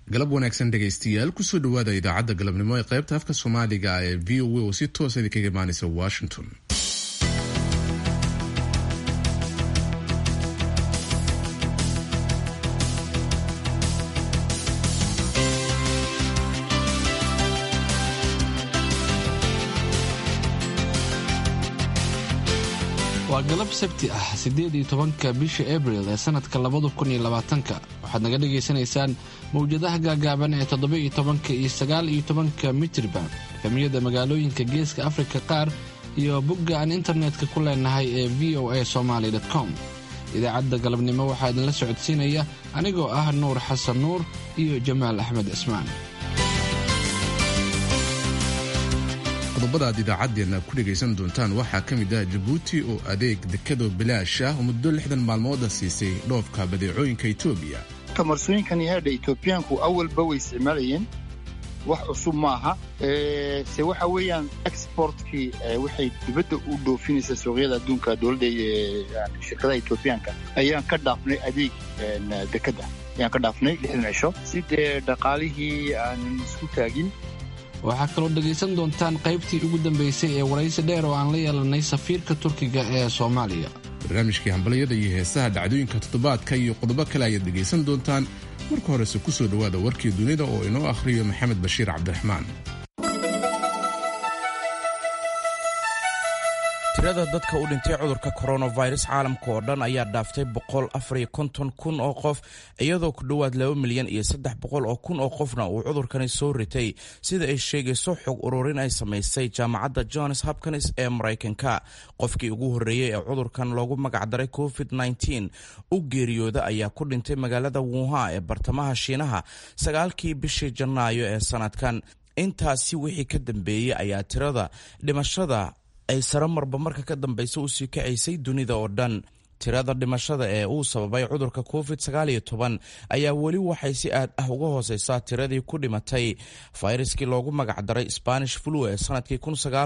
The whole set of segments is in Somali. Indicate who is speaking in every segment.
Speaker 1: galab wanaagsan dhegaystayaal kusoo dhawaada idaacadda galabnimo ee qaybta afka soomaaliga ee v o a oo si toosa idinkaga imaanaysa washington
Speaker 2: waa galab sabti ah siddeed iyo tobanka bisha abril ee sanadka labada kun iyo labaatanka waxaad naga dhagaysanaysaan mawjadaha gaagaaban ee toddoba iyo tobanka iyo sagaal iyo tobanka mitriban efemiyada magaalooyinka geeska afrika qaar iyo bogga aan internetka ku leenahay ee v o a somaly com idaacadda galabnimo waxaa idinla socodsiinaya anigoo ah nuur xasan nuur iyo jamaal axmed cismaan
Speaker 1: qodobada aad idaacaddeenna ku dhegaysan doontaan waxaa ka mid ah jabuuti oo adeeg dekado bilaash ah muddo lixdan maalmooda siisay dhoofka badeecooyinka etoobiya
Speaker 3: kamarsooyinkan yahaadha etoobiyaanku awalba way isticmaalayeen wax cusub maaha se waxa weeyaan exportkii waxay dibadda u dhoofinaysa suuqyada adduunka dowladda shirkadaha etoobiyaanka ayaan ka dhaafnay adeeg dekada ayaan ka dhaafnay lixdan cisho si dee dhaqaalihii aanan isku taagin
Speaker 2: waxaa kaloo dhegaysan doontaan qaybtii ugu dambaysay ee waraysi dheer oo aan la yeelanay safiirka turkiga ee soomaaliya
Speaker 1: barnaamijkii hambalyada iyo heesaha dhacdooyinka toddobaadka iyo qodobo kale ayaad dhegaysan doontaan marka horese ku soo dhowaada warkii dunida oo inoo akhriyo maxamed bashiir cabdiraxmaan
Speaker 4: tirada dadka u dhintay cudurka coronavirus caalamka oo dhan ayaa dhaaftay boqol afariyo konton kun oo qof iyadoo ku dhowaad laba milyan iyo saddex boqol oo kun oo qofna uu cudurkani soo ritay sida ay sheegayso xog ururin ay samaysay jaamacadda johns hopkins ee maraykanka qofkii ugu horreeyey ee cudurkan loogu magacdaray covid nteen u geeriyooda ayaa ku dhintay magaalada wuha ee bartamaha shiinaha sagaalkii bishii janaayo ee sanadkan intaasi wixii ka dambeeyey ayaa tirada dhimashada ay sare marba marka ka dambaysa usii kacaysay dunida oo dhan tirada dhimashada ee uu sababay cudurka covid ayaa weli waxay si aad ah uga hooseysaa tiradii ku dhimatay fayraskii loogu magacdaray spanish flu ee sanadkii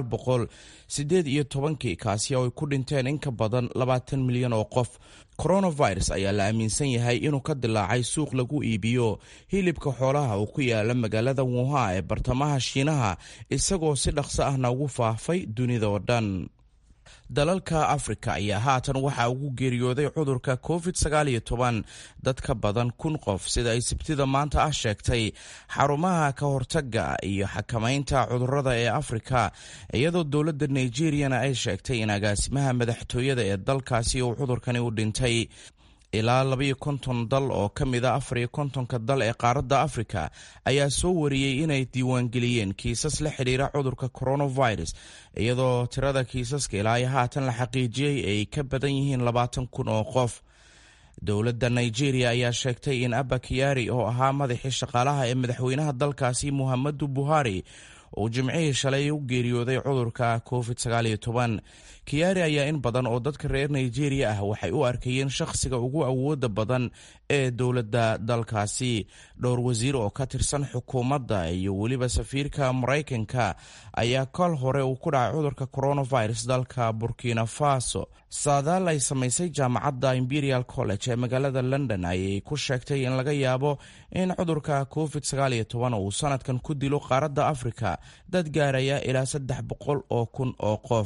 Speaker 4: sideed iyo tobankii kaasi oo ay ku dhinteen in ka badan labaatan milyan oo qof coronavirus ayaa la aaminsan yahay inuu ka dilaacay suuq lagu iibiyo hilibka xoolaha uu ku yaala magaalada wuha ee bartamaha shiinaha isagoo si dhaqso ahna ugu faafay dunida oo dhan dalalka afrika ayaa haatan waxaa ugu geeriyooday cudurka covid dad ka badan kun qof sida ay sabtida maanta ah sheegtay xarumaha ka hortaga iyo xakamaynta cudurada ee afrika iyadoo dowladda nigeriyana ay sheegtay in agaasimaha madaxtooyada ee dalkaasi uu cudurkani u dhintay ilaa labayo konton dal oo ka mid a afariyo kontonka dal ee qaaradda afrika ayaa soo wariyey inay diiwaangeliyeen kiisas la xidhiira cudurka coronavirus iyadoo tirada kiisaska ilaa iyo haatan la xaqiijiyey ay ka badan yihiin labaatan kun oo qof dowladda nigeria ayaa sheegtay in abba kiyaari oo ahaa madaxii shaqaalaha ee madaxweynaha dalkaasi muhamadu buhari uu jimcihii shalay u geeriyooday cudurka covid kiyaari ayaa in badan oo dadka reer nigeria ah waxay u arkayeen shakhsiga ugu awooda badan ee dowladda dalkaasi dhowr wasiir oo ka tirsan xukuumadda iyo weliba safiirka maraykanka ayaa kol hore uu ku dhacay cudurka coronavirus dalka burkina faso saadaal ay samaysay jaamacadda imperial college ee magaalada london ayay ku sheegtay in laga yaabo in cudurka covid uu sanadkan ku dilo qaaradda afrika dad gaaraya ilaa saddex boqol oo kun oo qof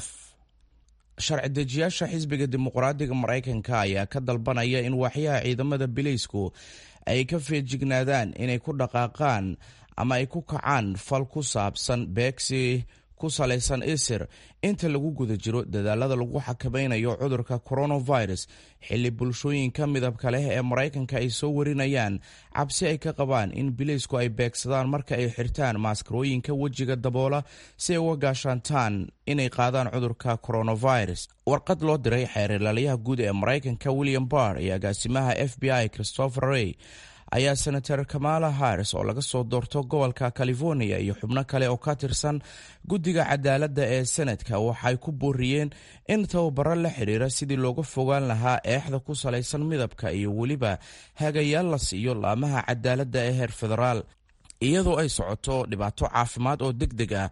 Speaker 4: sharci dejiyaasha xisbiga dimuqraadiga maraykanka ayaa ka dalbanaya in waaxyaha ciidamada bileysku ay ka feejignaadaan inay ku dhaqaaqaan ama ay ku kacaan fal ku saabsan beegsi ku salaysan isir inta lagu guda jiro dadaalada lagu xakamaynayo cudurka coronavirus xilli bulshooyinka midabka leh ee maraykanka ay soo warinayaan cabsi ay ka qabaan in bileysku ay beegsadaan marka ay xirtaan maaskarooyinka wejiga daboola si ay uga gaashaantaan inay qaadaan cudurka coronavirus warqad loo diray xeerilaalyaha guud ee maraykanka william barr iyo agaasimaha f b i christopher rey ayaa senator kamala harris oo laga soo doorto gobolka california iyo xubno kale oo ka tirsan guddiga cadaaladda ee senadka waxay ku booriyeen in tababaro la xidhiira sidii looga fogaan lahaa eexda ku salaysan midabka iyo weliba hagayaal la siiyo laamaha cadaaladda ee heer federaal iyadoo ay socoto dhibaato caafimaad oo deg deg ah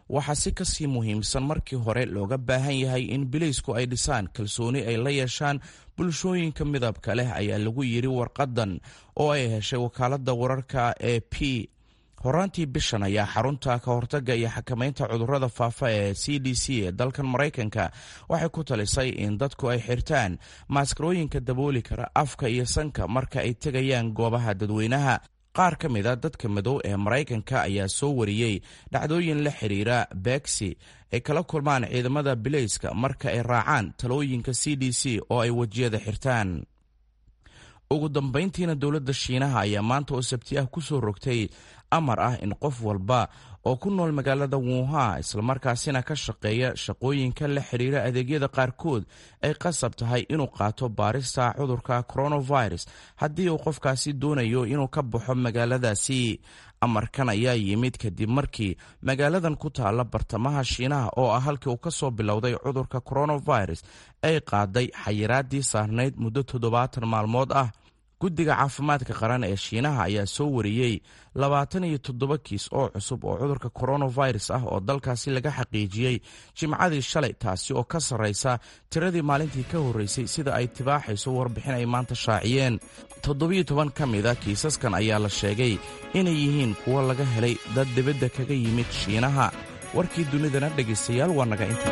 Speaker 4: waxaa si kasii muhiimsan markii hore looga baahan yahay in bileysku ay dhisaan kalsooni ay la yeeshaan bulshooyinka midabka leh ayaa lagu yidhi warqadan oo ay heshay wakaaladda wararka ee p horaantii bishan ayaa xarunta ka hortaga iyo xakamaynta cudurrada faafa ee c d c ee dalkan maraykanka waxay ku talisay in dadku ay xirtaan maaskarooyinka dabooli kara afka iyo sanka marka ay tegayaan goobaha dadweynaha qaar ka mid a dadka madow ee maraykanka ayaa soo wariyey dhacdooyin la xiriira beegsi ay kala kulmaan ciidamada bileyska marka ay raacaan talooyinka c d c oo ay wejiyada xirtaan ugu dambayntiina dowladda shiinaha ayaa maanta oo sabti ah ku soo rogtay amar ah in qof walba oo ku nool magaalada wuha islamarkaasina ka shaqeeya shaqooyinka la xiriira adeegyada qaarkood ay qasab tahay inuu qaato baarista cudurka coronavirus haddii uu qofkaasi doonayo inuu ka baxo magaaladaasi amarkan ayaa yimid kadib markii magaaladan ku taalla bartamaha shiinaha oo ah halkii uu ka soo bilowday cudurka coronavirus ay qaaday xayiraadii saarnayd muddo toddobaatan maalmood ah guddiga caafimaadka qaran ee shiinaha ayaa soo wariyey labaatan iyo toddoba kiis oo cusub oo cudurka coronavirus ah oo dalkaasi laga xaqiijiyey jimcadii shalay taasi oo ka sarraysa tiradii maalintii ka horreysay sida ay tibaaxayso warbixin ay maanta shaaciyeen toddobiyo toban ka mida kiisaskan ayaa la sheegay inay yihiin kuwo laga helay dad dibadda kaga yimid shiinaha warkii dunidana dhegaystayaal waa naga inta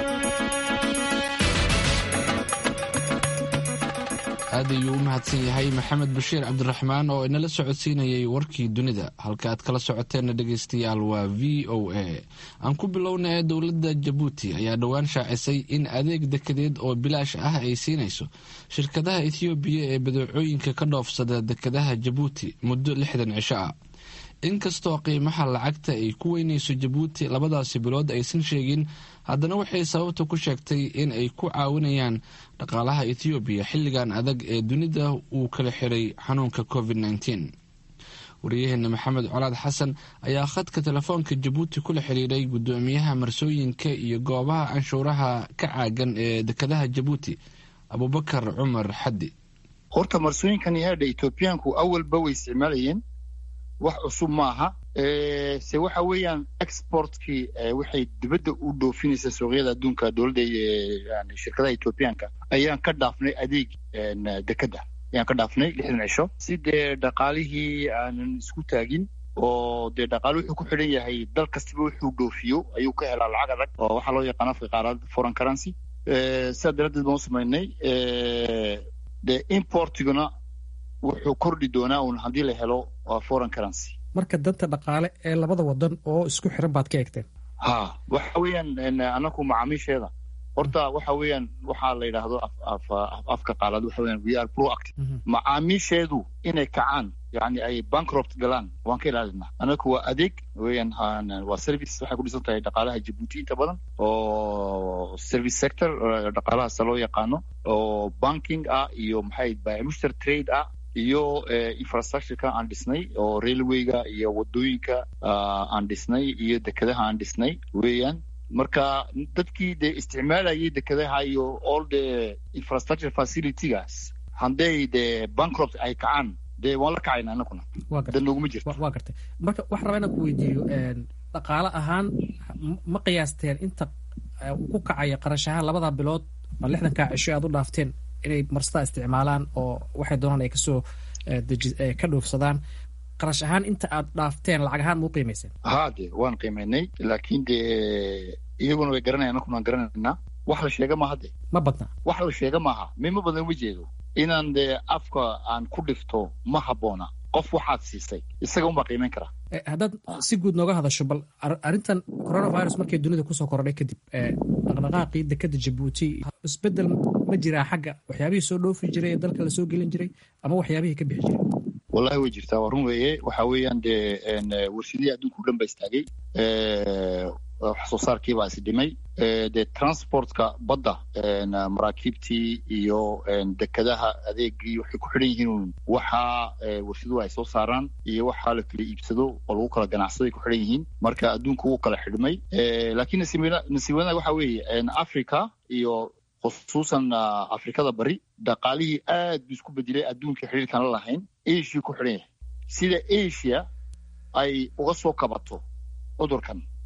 Speaker 2: aad ayuu u mahadsan yahay maxamed bashiir cabdiraxmaan oo inala socodsiinayay warkii dunida halka aad kala socoteenna dhegaystayaal waa v o a aan ku bilowna ee dowladda jabuuti ayaa dhowaan shaacisay in adeeg dekedeed oo bilaash ah ay siinayso shirkadaha ethoobiya ee badeecooyinka ka dhoofsada dekedaha jabuuti muddo lixdan cisho ah inkastoo qiimaha lacagta ay ku weynayso jabuuti labadaasi bilood aysan sheegin haddana waxay sababta ku sheegtay in ay ku caawinayaan dhaqaalaha ethoobiya xilligan adag ee dunida uu kala xiray xanuunka covid -19 wariyaheena maxamed colaad xasan ayaa khadka telefoonka jabuuti kula xiriiray guddoomiyaha marsooyinka iyo goobaha canshuuraha ka caagan ee dekedaha jabuuti abubakar cumar xaddi
Speaker 3: horta marsooyinkan yahaadha etoobiyaanku awalba way isticmaalayeen wax cusub maaha se waxa weeyaan exportkii waxay dibadda u dhoofinaysa suuqyada adduunka dowladda shirkadaha etoobiyaanka ayaan ka dhaafnay adeeg dekedda ayaan ka dhaafnay lixdan cisho si dee dhaqaalihii aanan isku taagin oo dee dhaqaale wuxuu ku xidhan yahay dal kastaba wuxuu dhoofiyo ayuu ka helaa lacag adag oo waxaa loo yaqaan afka qaarad foreign currency sidaa daraaddeed baan u samaynay dee importiguna wuxuu kordhi doonaa un haddii la helo foreign currency
Speaker 5: marka danta dhaqaale ee labada wadan oo isku xiran baad ka egteen
Speaker 3: ha waxa weeyaan anaku macaamiisheeda horta waxa weeyaan waxaa la yidhaahdo afka qaalaad waxa weeyaan we are proactive macaamiisheedu inay kacaan yani ay bankrupt galaan waan ka ilaalinaa anaku waa adeeg weeyaan waa service waxay ku dhisan tahay dhaqaalaha jabuuti inta badan oo service sector dhaqaalahaasa loo yaqaano oo banking ah iyo maxay bmuster trade ah iyo infrastructureka aan dhisnay oo railwayga iyo wadooyinka aan dhisnay iyo dekedaha aan dhisnay weeyaan marka dadkii dee isticmaalayay dekedaha iyo all the infrastructure facilitygaas hadday dee bankrupt ay kacaan dee waan la kacayna anaguna da nooguma jirto
Speaker 5: waa gartay marka waxaan rabaa inaan ku weydiiyo dhaqaale ahaan ma qiyaasteen inta ku kacaya qarash ahaan labada bilood oo lixdankaa cisho aad u dhaafteen inay marsada isticmaalaan oo waxay doonaan ay kasoo ka dhoofsadaan qarash ahaan inta aad dhaafteen lacag ahaan mau qiimayseen
Speaker 3: ha de waan qiimaynay laakiin dee iyaguna way garanaya anakuna waan garanaynaa wax la sheega maaha de
Speaker 5: ma badna
Speaker 3: wax la sheega maaha mima badan uma jeedo inaan dee afka aan ku dhifto ma habboona qof waxaad siisay isaga unbaa qiimayn karaa
Speaker 5: haddaad si guud nooga hadasho bal arrintan coronavirus markay dunida kusoo kordhay kadib dhaqdhaqaaqii dekeda jabuuti isbedel ma jiraa xagga waxyaabihii soo dhoofi jiray ee dalka lasoo gelin jiray ama waxyaabihii ka bixi jiray
Speaker 3: wallahi way jirtaa waa run weeye waxa weeyaan dee warshadihii adduunka o dhan ba istaagay wax soo saarkiibaa is dhimay dee transportka badda maraakiibtii iyo dekedaha adeegii waxay ku xidhan yihiin waxa warshaduhu ay soo saaraan iyo waxa la kala iibsado oo lagu kala ganacsaday ku xidhan yihiin marka adduunka wuu kala xidhmay laakiin nasiibwanaa waxa weeye africa iyo khusuusan afrikada bari dhaqaalihii aad buu isku bedelay adduunka xiriirkaan la lahayn asia ku xidhan yahay sida asia ay uga soo kabato cudurkan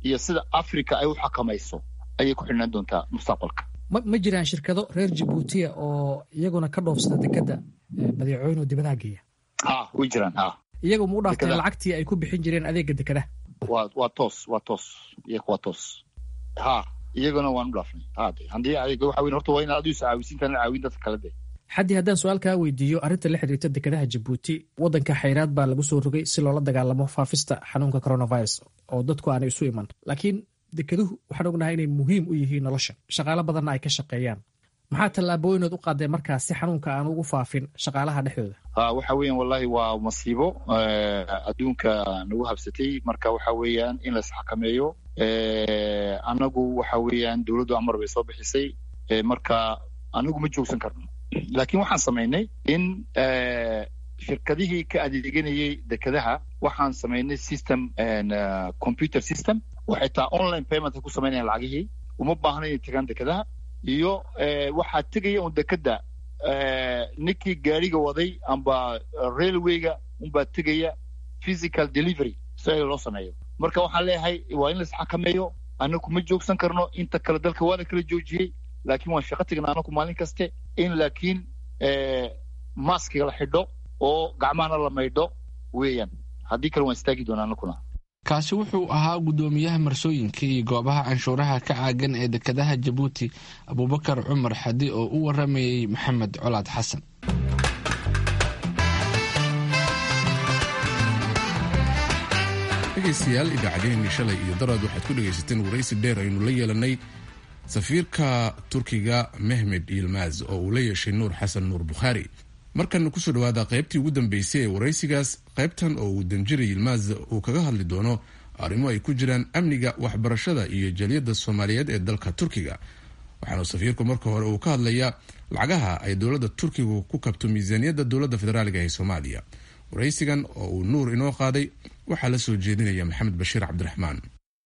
Speaker 3: iyo sida africa ay u xakamayso ayay ku xidhnaan doontaa mustaqbalka
Speaker 5: ma ma jiraan shirkado reer jabuutiya oo iyaguna ka dhoofsada dekedda badeecooyin oo dibadaha geeya
Speaker 3: ha way jiraan ha
Speaker 5: iyaga ma u dhaafteen
Speaker 3: Dekedaha.
Speaker 5: lacagtii ay ku bixin jireen adeega dekedaha
Speaker 3: waa waa toos waa toos iyaga waa toos ha iyagana waan u dhaafnay ha de haddii adiga waxa weyn horta waa inaad adigu is caawisiintaan caawin dadka kale de
Speaker 5: xaddii haddaan su-aal kaa weydiiyo arrinta la xiriirta dekedaha jabuuti waddanka xayraad baa lagu soo rogay si loola dagaalamo faafista xanuunka coronavirus oo dadku aanay isu iman laakiin dekeduhu waxaan ognahay inay muhiim u yihiin nolosha shaqaalo badanna ay ka shaqeeyaan maxaa tallaabooyinood u qaadeen markaas si xanuunka aan ugu faafin shaqaalaha dhexdooda
Speaker 3: ha waxa weeyaan wallahi waa masiibo eh, adduunka nagu habsatay marka waxa weeyaan in la isxakameeyo Eh, anagu waxa weeyaan dowladdu amar bay soo bixisay Eh, marka anagu ma joogsan karno laakiin waxaan samaynay in eh, shirkadihii ka adeeganayay dekedaha waxaan samaynay system and, eh, computer system oo xitaa online payment ay ku samaynayaan lacagihii uma baahna inay tagaan dekedaha iyo eh, waxaa tegaya un dekeda eh, ninkii gaariga waday amba railwayga unbaa tegaya physical delivery si loo sameeyo marka waxaan leeyahay waa in la isxakameeyo anaku ma joogsan karno inta kale dalka waa la kala joojiyey laakiin waan shaqo tegna anaku maalin kaste in laakiin eh, maskiga la xidho oo gacmahana la maydho weeyaan haddii kale waan istaagi doonaa anakuna
Speaker 2: kaasi wuxuu ahaa guddoomiyaha marsooyinka iyo goobaha canshuuraha ka caagan ee dekedaha jabuuti abuubakar cumar xadi oo u waramayey maxamed colaad xasan
Speaker 1: dhegaystayaal idaacaddeenii shalay iyo daraad waxaad ku dhegaysateen waraysi dheer aynu la yeelanay safiirka turkiga mehmed yilmaz oo uu la yeeshay nuur xasan nuur bukhaari markana kusoo dhawaada qaybtii ugu dambeysay ee waraysigaas qaybtan oo uu danjira yilmaz uu kaga hadli doono arrimo ay ku jiraan amniga waxbarashada iyo jaliyadda soomaaliyeed ee dalka turkiga waxaana safiirku marka hore uu ka hadlayaa lacagaha ay dowladda turkigu ku kabto miisaaniyadda dowladda federaaliga ee soomaaliya waraysigan oo uu nuur inoo qaaday waxaa la soo jeedinaya maxamed bashiir cabdiraxmaan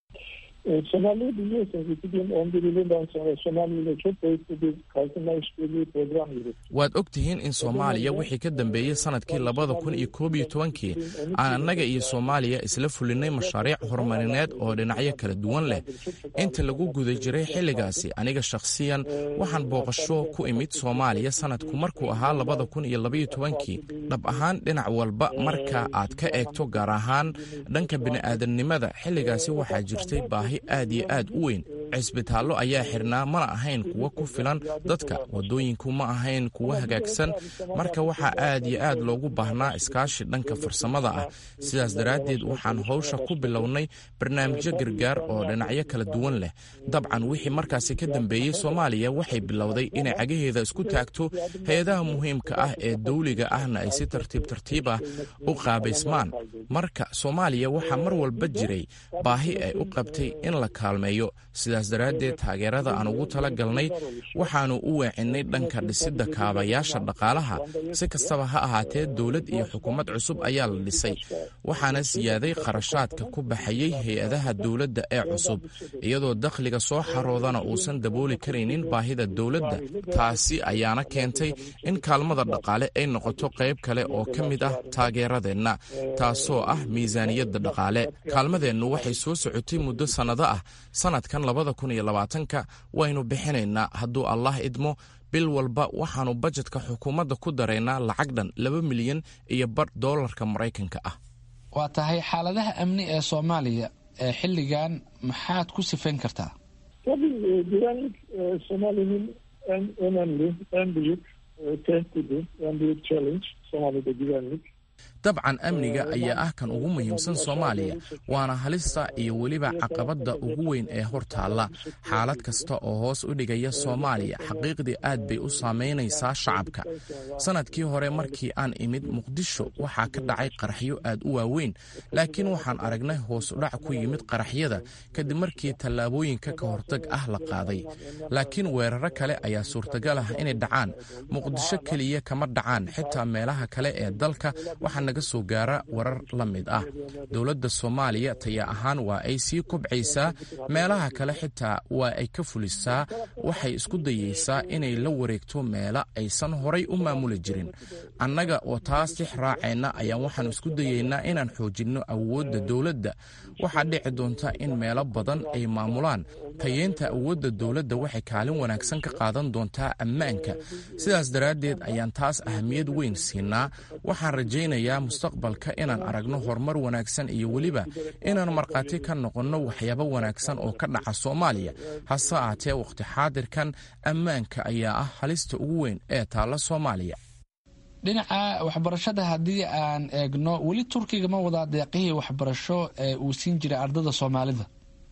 Speaker 6: Somali biliyorsunuz 2011 yılından sonra Somali ile çok boyutlu bir kalkınma işbirliği programı yürüttü.
Speaker 4: waad og tihiin in soomaaliya wixii ka dambeeyey sanadkii labada kun iyo koob iyo tobankii aan annaga iyo soomaaliya isla fulinay mashaariic horumarineed oo dhinacyo kala duwan leh inta lagu guda jiray xilligaasi aniga shakhsiyan waxaan booqasho ku imid soomaaliya sanadku markuu ahaa labada kun iyo labaiyo tobankii dhab ahaan dhinac walba marka aad ka eegto gaar ahaan dhanka bini'aadamnimada xilligaasi waxaa jirtay baahi aad iyo aad u weyn cisbitaallo ayaa xirnaa mana ahayn kuwo ku filan dadka wadooyinku ma ahayn kuwo hagaagsan marka waxaa aad iyo aad loogu baahnaa iskaashi dhanka farsamada ah sidaas daraaddeed waxaan howsha ku bilownay barnaamijyo gargaar oo dhinacyo kala duwan leh dabcan wixii markaasi ka dambeeyey soomaaliya waxay bilowday inay cagaheeda isku taagto hay-adaha muhiimka ah ee dawliga ahna ay si tartiib tartiib ah u qaabaysmaan marka soomaaliya waxaa mar walba jiray baahi ay u qabtay in la kaalmeeyo sidaas daraaddeed taageerada aan ugu tala galnay waxaannu u weecinay dhanka dhisidda kaabayaasha dhaqaalaha si kastaba ha ahaatee dowlad iyo xukuumad cusub ayaa la dhisay waxaana siyaaday kharashaadka ku baxayey hay-adaha dowladda ee cusub iyadoo dakhliga soo xaroodana uusan dabooli karaynin baahida dowladda taasi ayaana keentay in kaalmada dhaqaale ay noqoto qayb kale oo ka mid ah taageeradeenna taasoo ah miisaaniyadda dhaqaale kaalmadeennu waxay soo socotay muddo sannado ah sannadkan labada kun iyo labaatanka waynu bixinaynaa hadduu allah idmo bil walba waxaannu bajetka xukuumadda ku daraynaa lacag dhan laba milyan iyo badh doolarka maraykanka ah
Speaker 2: waa tahay xaaladaha amni ee soomaaliya ee xilligan maxaad ku sifayn kartaa
Speaker 6: Tabii e, güvenlik e, Somali'nin en önemli, en büyük e, tehdidi, en büyük challenge Somali'de güvenlik.
Speaker 4: dabcan amniga ayaa ah kan ugu muhiimsan soomaaliya waana halista iyo weliba caqabadda ugu weyn ee hor taalla xaalad kasta oo hoos u dhigaya soomaaliya xaqiiqdii aad bay u saamaynaysaa shacabka sannadkii hore markii aan imid muqdisho waxaa ka dhacay qaraxyo aad u waaweyn laakiin waxaan aragnay hoos udhac ku yimid qaraxyada kadib markii tallaabooyinka ka hortag ah la qaaday laakiin weeraro kale ayaa suurtagal ah inay dhacaan muqdisho keliya kama dhacaan xitaa meelaha kale ee dalka waxaa naga naga soo gaara warar la mid ah dowladda soomaaliya taya ahaan waa ay sii kobcaysaa meelaha kale xitaa waa ay ka fulisaa waxay isku dayeysaa inay la wareegto meela aysan horay u maamuli jirin annaga oo taas tix raacayna ayaan waxaan isku dayeynaa inaan xoojinno awoodda dowladda waxaa dhici doonta in meelo badan ay maamulaan tayeynta awoodda dowladda waxay kaalin wanaagsan ka qaadan doontaa ammaanka sidaas daraaddeed ayaan taas ahamiyad weyn siinaa waxaan rajaynayaa mustaqbalka inaan aragno horumar wanaagsan iyo weliba inaan markhaati ka noqonno waxyaabo wanaagsan oo ka dhaca soomaaliya hase ahaatee wakhti xaadirkan ammaanka ayaa ah halista ugu weyn ee taalla soomaaliya
Speaker 2: dhinaca waxbarashada haddii aan eegno weli turkiga ma wadaa deeqihii waxbarasho ee uu siin jiray ardada soomaalida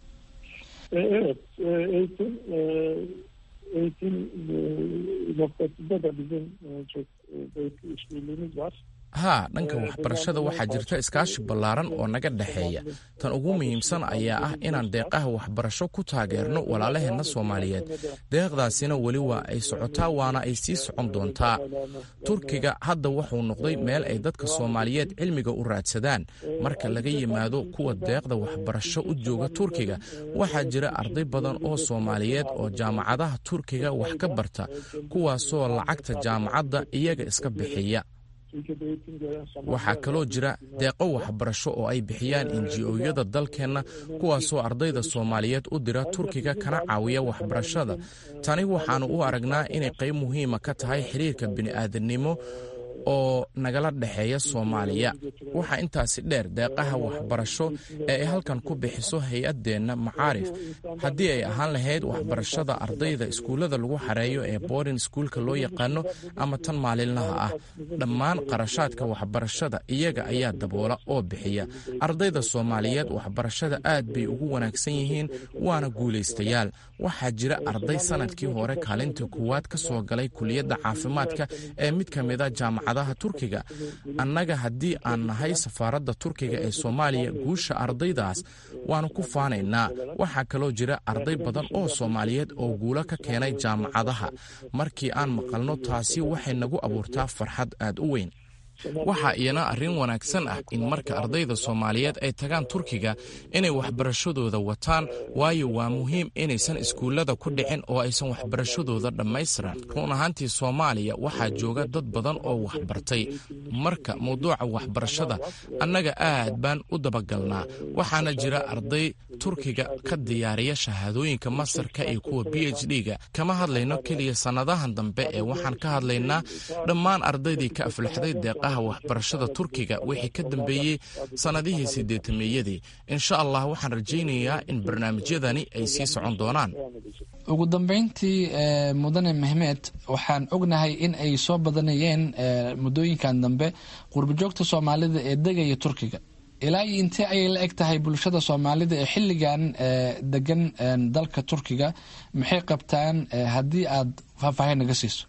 Speaker 6: Evet, eğitim eğitim noktasında da bizim çok büyük işbirliğimiz var.
Speaker 4: haa dhanka waxbarashada waxaa jirta iskaashi ballaaran oo naga dhexeeya tan ugu muhiimsan ayaa ah inaan deeqaha waxbarasho ku taageerno walaalaheenna soomaaliyeed deeqdaasina weli waa ay socotaa waana ay sii socon doontaa turkiga hadda wuxuu noqday meel ay dadka soomaaliyeed cilmiga u raadsadaan marka laga yimaado kuwa deeqda waxbarasho u jooga turkiga waxaa jira arday badan oo soomaaliyeed oo jaamacadaha turkiga wax ka barta kuwaasoo lacagta jaamacadda iyaga iska bixiya waxaa kaloo jira deeqo waxbarasho oo ay bixiyaan enji-oyada dalkeenna kuwaasoo ardayda soomaaliyeed u dira turkiga kana caawiya waxbarashada tani waxaannu u aragnaa inay qayb muhiima ka tahay xiriirka bini'aadanimo oo nagala dhexeeya soomaaliya waxaa intaasi dheer deeqaha waxbarasho ee ay halkan ku bixiso hay-addeenna macaarif haddii ay ahaan lahayd waxbarashada ardayda iskuullada lagu xareeyo ee boarding iskuulka loo yaqaano ama tan maalinlaha ah dhammaan qarashaadka waxbarashada iyaga ayaa daboola oo bixiya ardayda soomaaliyeed waxbarashada aad bay ugu wanaagsan yihiin waana guulaystayaal waxaa jira arday sanadkii hore kaalinta koowaad ka soo galay kuliyadda caafimaadka ee mid ka mida jaamacadaha turkiga annaga haddii aan nahay safaaradda turkiga ee soomaaliya guusha ardaydaas waanu ku faanaynaa waxaa kaloo jira arday badan oo soomaaliyeed oo guulo ka keenay jaamacadaha markii aan maqalno taasi waxay nagu abuurtaa farxad aad u weyn waxaa iyana arrin wanaagsan ah in marka ardayda soomaaliyeed ay tagaan turkiga inay waxbarashadooda wataan waayo waa muhiim inaysan iskuullada ku dhicin oo aysan waxbarashadooda dhammaystiran run ahaantii soomaaliya waxaa jooga dad badan oo waxbartay marka mawduuca waxbarashada annaga aad baan u dabagalnaa waxaana jira arday turkiga ka diyaariya shahaadooyinka masarka iyo kuwa b h d-ga kama hadlayno keliya sannadahan dambe ee waxaan ka hadlaynaa dhammaan ardaydii ka aflaxday deeqaha waxbarashada turkiga wixii ka dambeeyey sannadihii sideetameeyadii insha allah waxaan rajaynayaa in barnaamijyadani ay sii socon doonaan
Speaker 2: ugu dambeyntii mudane mehmed waxaan ognahay in ay soo badanayeen muddooyinkan dambe qurbajoogta soomaalida ee degaya turkiga ilaa iyo intee ayay la eg tahay bulshada soomaalida ee xilligan degan dalka turkiga maxay qabtaan haddii aad faahfaahin naga siiso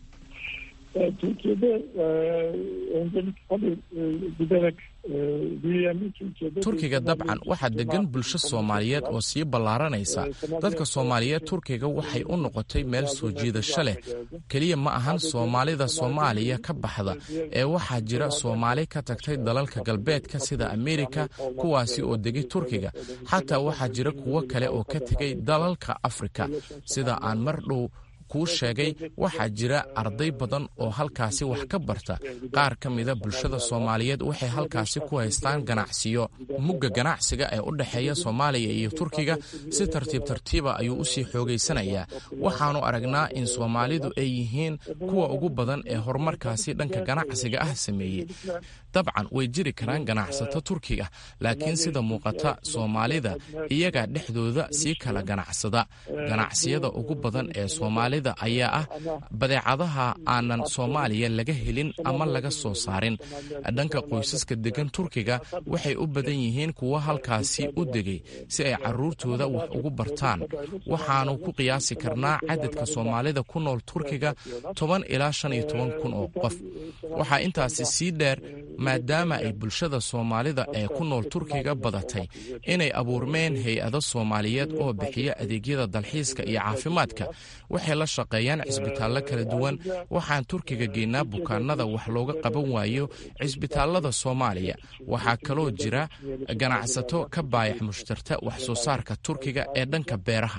Speaker 6: Türkiye'de e, öncelik tabii e, giderek e, büyüyen bir Türkiye'de...
Speaker 4: turkiga dabcan waxaa degan bulsho soomaaliyeed oo sii ballaaranaysa dadka soomaaliyeed turkiga waxay u noqotay meel soo jiidasho leh keliya ma ahan soomaalida soomaaliya ka baxda ee waxaa jira soomaali ka tagtay dalalka galbeedka sida amerika kuwaasi oo degay turkiga xataa waxaa jira kuwo kale oo ka tegay dalalka afrika sida aan mar dhow kuu sheegay waxaa jira arday badan oo halkaasi wax ka barta qaar ka mida bulshada soomaaliyeed waxay halkaasi ku haystaan ganacsiyo mugga ganacsiga ee u dhexeeya soomaaliya iyo turkiga si tartiib tartiiba ayuu usii xoogaysanayaa waxaanu aragnaa in soomaalidu ay yihiin kuwa ugu badan ee horumarkaasi dhanka ganacsiga ah sameeyey dabcan way jiri karaan ganacsato turkiga laakiin sida muuqata soomaalida iyagaa dhexdooda sii kala ganacsada ganacsiyada ugu badan ee soomaalida ayaa ah badeecadaha aanan soomaaliya laga helin ama laga soo saarin dhanka qoysaska degan turkiga waxay u badan yihiin kuwo halkaasi u degay si ay caruurtooda wax ugu bartaan waxaanu ku qiyaasi karnaa cadadka soomaalida ku nool turkiga toban ilaa shan iyo toban kun oo qof waxaa intaasi sii dheer maadaama ay bulshada soomaalida ee ku nool turkiga badatay inay abuurmeen hay-ado soomaaliyeed oo bixiya adeegyada dalxiiska iyo caafimaadka waxay la shaqeeyaan cisbitaallo kala duwan waxaan turkiga geynaa bukaanada wax looga qaban waayo cisbitaallada soomaaliya waxaa kaloo jira ganacsato ka baayac mushtarta wax soo saarka turkiga ee dhanka beeraha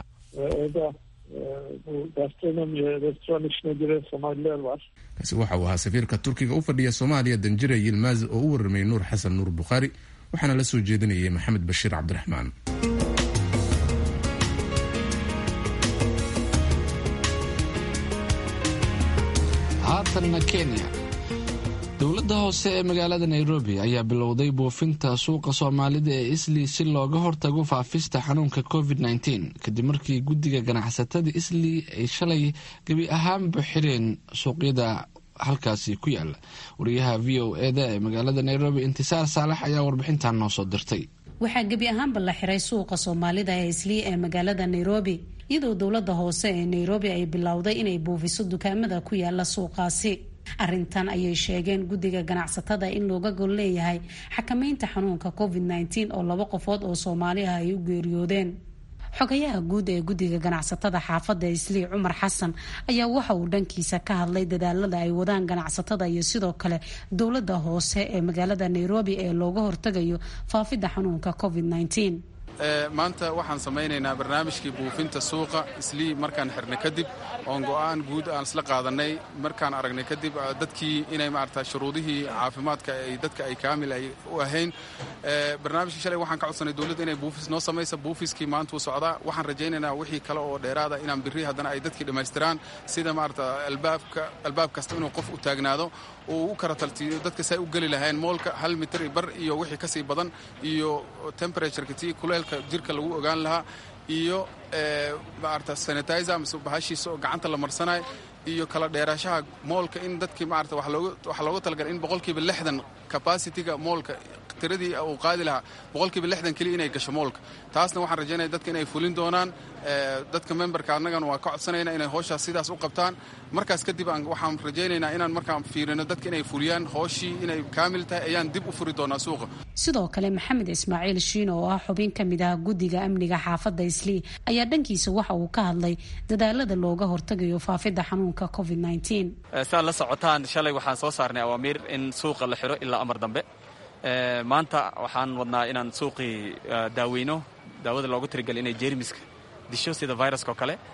Speaker 1: kaasi waxa uu ahaa safiirka turkiga u fadhiya soomaaliya danjire yilmaaz oo u warramay nuur xasan nuur bukhaari waxaana la soo jeedinayay maxamed bashiir cabdiraxmaan
Speaker 2: haatanna kenya dowladda hoose ee magaalada nairobi ayaa bilowday buufinta suuqa soomaalida ee islii si looga hortago faafista xanuunka covid kadib markii guddiga ganacsatada islii ay shalay gebi ahaanba xireen suuqyada halkaasi ku yaala wariyaha v o eda ee magaalada nairobi intisaar saalax ayaa warbixintan noo soo dirtay
Speaker 7: waxaa gebi ahaanba la xiray suuqa soomaalida ee islii ee magaalada nairobi iyadoo dowladda hoose ee nairobi ay bilowday inay buufiso dukaamada ku yaala suuqaasi arrintan ayay sheegeen guddiga ganacsatada in looga gol leeyahay xakameynta xanuunka covid oo laba qofood oo soomaali ah ay u geeriyoodeen xogayaha guud ee guddiga ganacsatada xaafadda islii cumar xasan ayaa waxa uu dhankiisa ka hadlay dadaalada ay wadaan ganacsatada iyo sidoo kale dowladda hoose ee magaalada nairobi ee looga hortagayo faafidda xanuunka covid
Speaker 8: maanta waxaan samaynaynaa barnaamijkii buufinta suuqa islii markaan xirnay kadib oon go'aan guud aan isla qaadanay markaan aragnay kadib dadkii inay maarata shuruudihii caafimaadka ay dadka ay kaamil ay u ahayn barnaamijkii shalay waxaan ka codsanay dowladda inay buufis noo samaysa buufiskii maanta wuu socdaa waxaan rajaynaynaa wixii kale oo dheeraada inaan birri haddana ay dadkii dhammaystiraan sida maarata albaabka albaab kasta inuu qof u taagnaado uu u kara taltiiyo dadka say u geli lahayn moolka hal mitir bar iyo wixii kasii badan iyo temperatureka tii kuleelka jirka lagu ogaan lahaa iyo maarata sanitizer mise bahashiisa oo gacanta la marsanayo iyo kala dheeraashaha moolka in dadkii maarata waxaa looga talagalay in boqolkiiba lixdan capacity-ga moolka tiradii uu qaadi lahaa boqolkiiba lixdan keliya inay gasho moolka taasna waxaan rajaynaya dadka inay fulin doonaan dadka memberka annagana waa ka codsanayna inay hooshaas sidaas u qabtaan markaas kadib waxaan rajaynaynaa inaan markaan fiirino dadka inay fuliyaan hooshii inay kaamil tahay ayaan dib u furi doonaa suuqa
Speaker 7: sidoo kale maxamed ismaaciil shiino oo ah xubin ka mid ah guddiga amniga xaafadda islii ayaa dhankiisa waxa uu ka hadlay dadaalada looga hortagayo faafidda xanuunka covid
Speaker 9: saad la socotaan shalay waxaan soo saarnay awaamiir in suuqa la xiro ilaa amar dambe maanta waxaan wadnaa inaan suuqii daaweyno daawada loogu tirigelay inay jeermiska disho sida viruska oo kale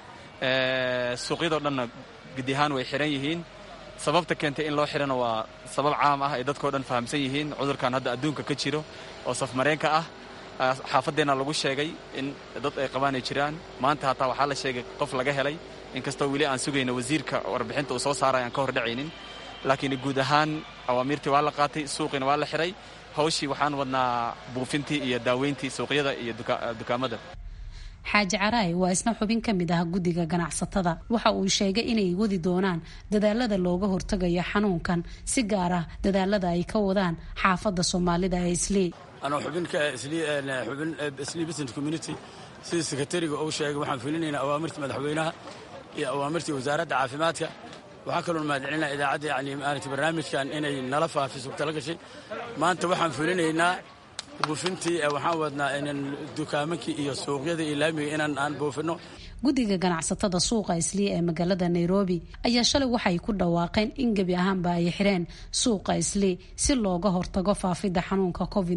Speaker 9: suuqyadoo dhanna gudi ahaan way xiran yihiin sababta keentay in loo xirana waa sabab caam ah ay dadkao dhan fahamsan yihiin cudurkan hadda adduunka ka jiro oo safmareenka ah xaafadeenna lagu sheegay in dad ay qabaan ay jiraan maanta hataa waxaa la sheegay qof laga helay inkastoo weli aan sugayno wasiirka warbixinta uu soo saaray aan ka hor dhacaynin laakiin guud ahaan awaamiirtii waa la qaatay suuqiina waa la xiray hawshii waxaan wadnaa buufintii iyo daaweyntii suuqyada iyo dukaamada
Speaker 7: xaaji caraay waa isna xubin ka mid ah guddiga ganacsatada waxa uu sheegay inay wadi doonaan dadaalada looga hortagayo xanuunkan si gaar ah dadaalada ay ka wadaan xaafadda soomaalida ee islii
Speaker 10: anoo xubinka xubin islii business community sidii sekretariga uu sheegay waxaan fulinaynaa awaamirtii madaxweynaha iyo awaamirtii wasaaradda caafimaadka waxaa kaloo mahadcelinaa idaacadda yani maaragtay barnaamijkan inay nala faafiso tala gashay maanta waxaan fulinaynaa buufintii waxaan wadnaa inan dukaamankii iyo suuqyada iyo laamiga inaan aan buufino
Speaker 7: guddiga ganacsatada suuqa islii ee magaalada nairobi ayaa shalay waxay ku dhawaaqeen in gebi ahaanba ay xireen suuqa islii si looga hortago faafidda xanuunka covid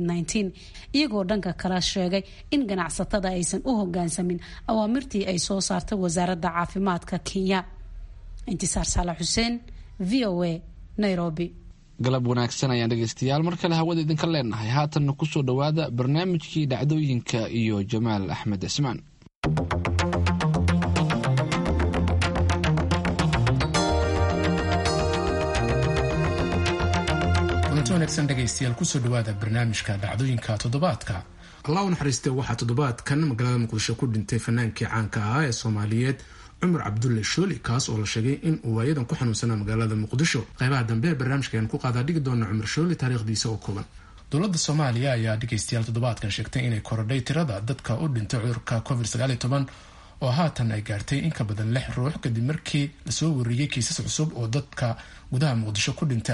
Speaker 7: iyagoo dhanka kale sheegay in ganacsatada aysan u hogaansamin awaamirtii ay soo saartay wasaaradda caafimaadka kenya intisaar saalax xuseen v o a nairobi
Speaker 2: galab wanaagsan ayaan dhegeystayaal mar kale hawada idinka leenahay haatanna kusoo dhowaada barnaamijkii dhacdooyinka iyo jamaal axmed cismaan
Speaker 1: kulanti wanaagsan dhegaystayaal kusoo dhowaada barnaamijka dhacdooyinka toddobaadka allah u naxariiste waxaa toddobaadkan magaalada muqdisho ku dhintay fanaankii caanka ahaa ee soomaaliyeed cumar cabdulle shooli kaas oo la sheegay in uu waayadan ku xanuunsanaa magaalada muqdisho qaybaha dambe ee barnaamijka ayaan ku qaadaa dhigi doona cumar shooli taariikhdiisa oo kooban dowladda soomaaliya ayaa dhegaystayaal toddobaadkan sheegtay inay korodhay tirada dadka u dhintay cudurka covid oo haatan ay gaartay in ka badan lix ruux kadib markii lasoo wariyey kiisas cusub oo dadka gudaha muqdisho ku dhinta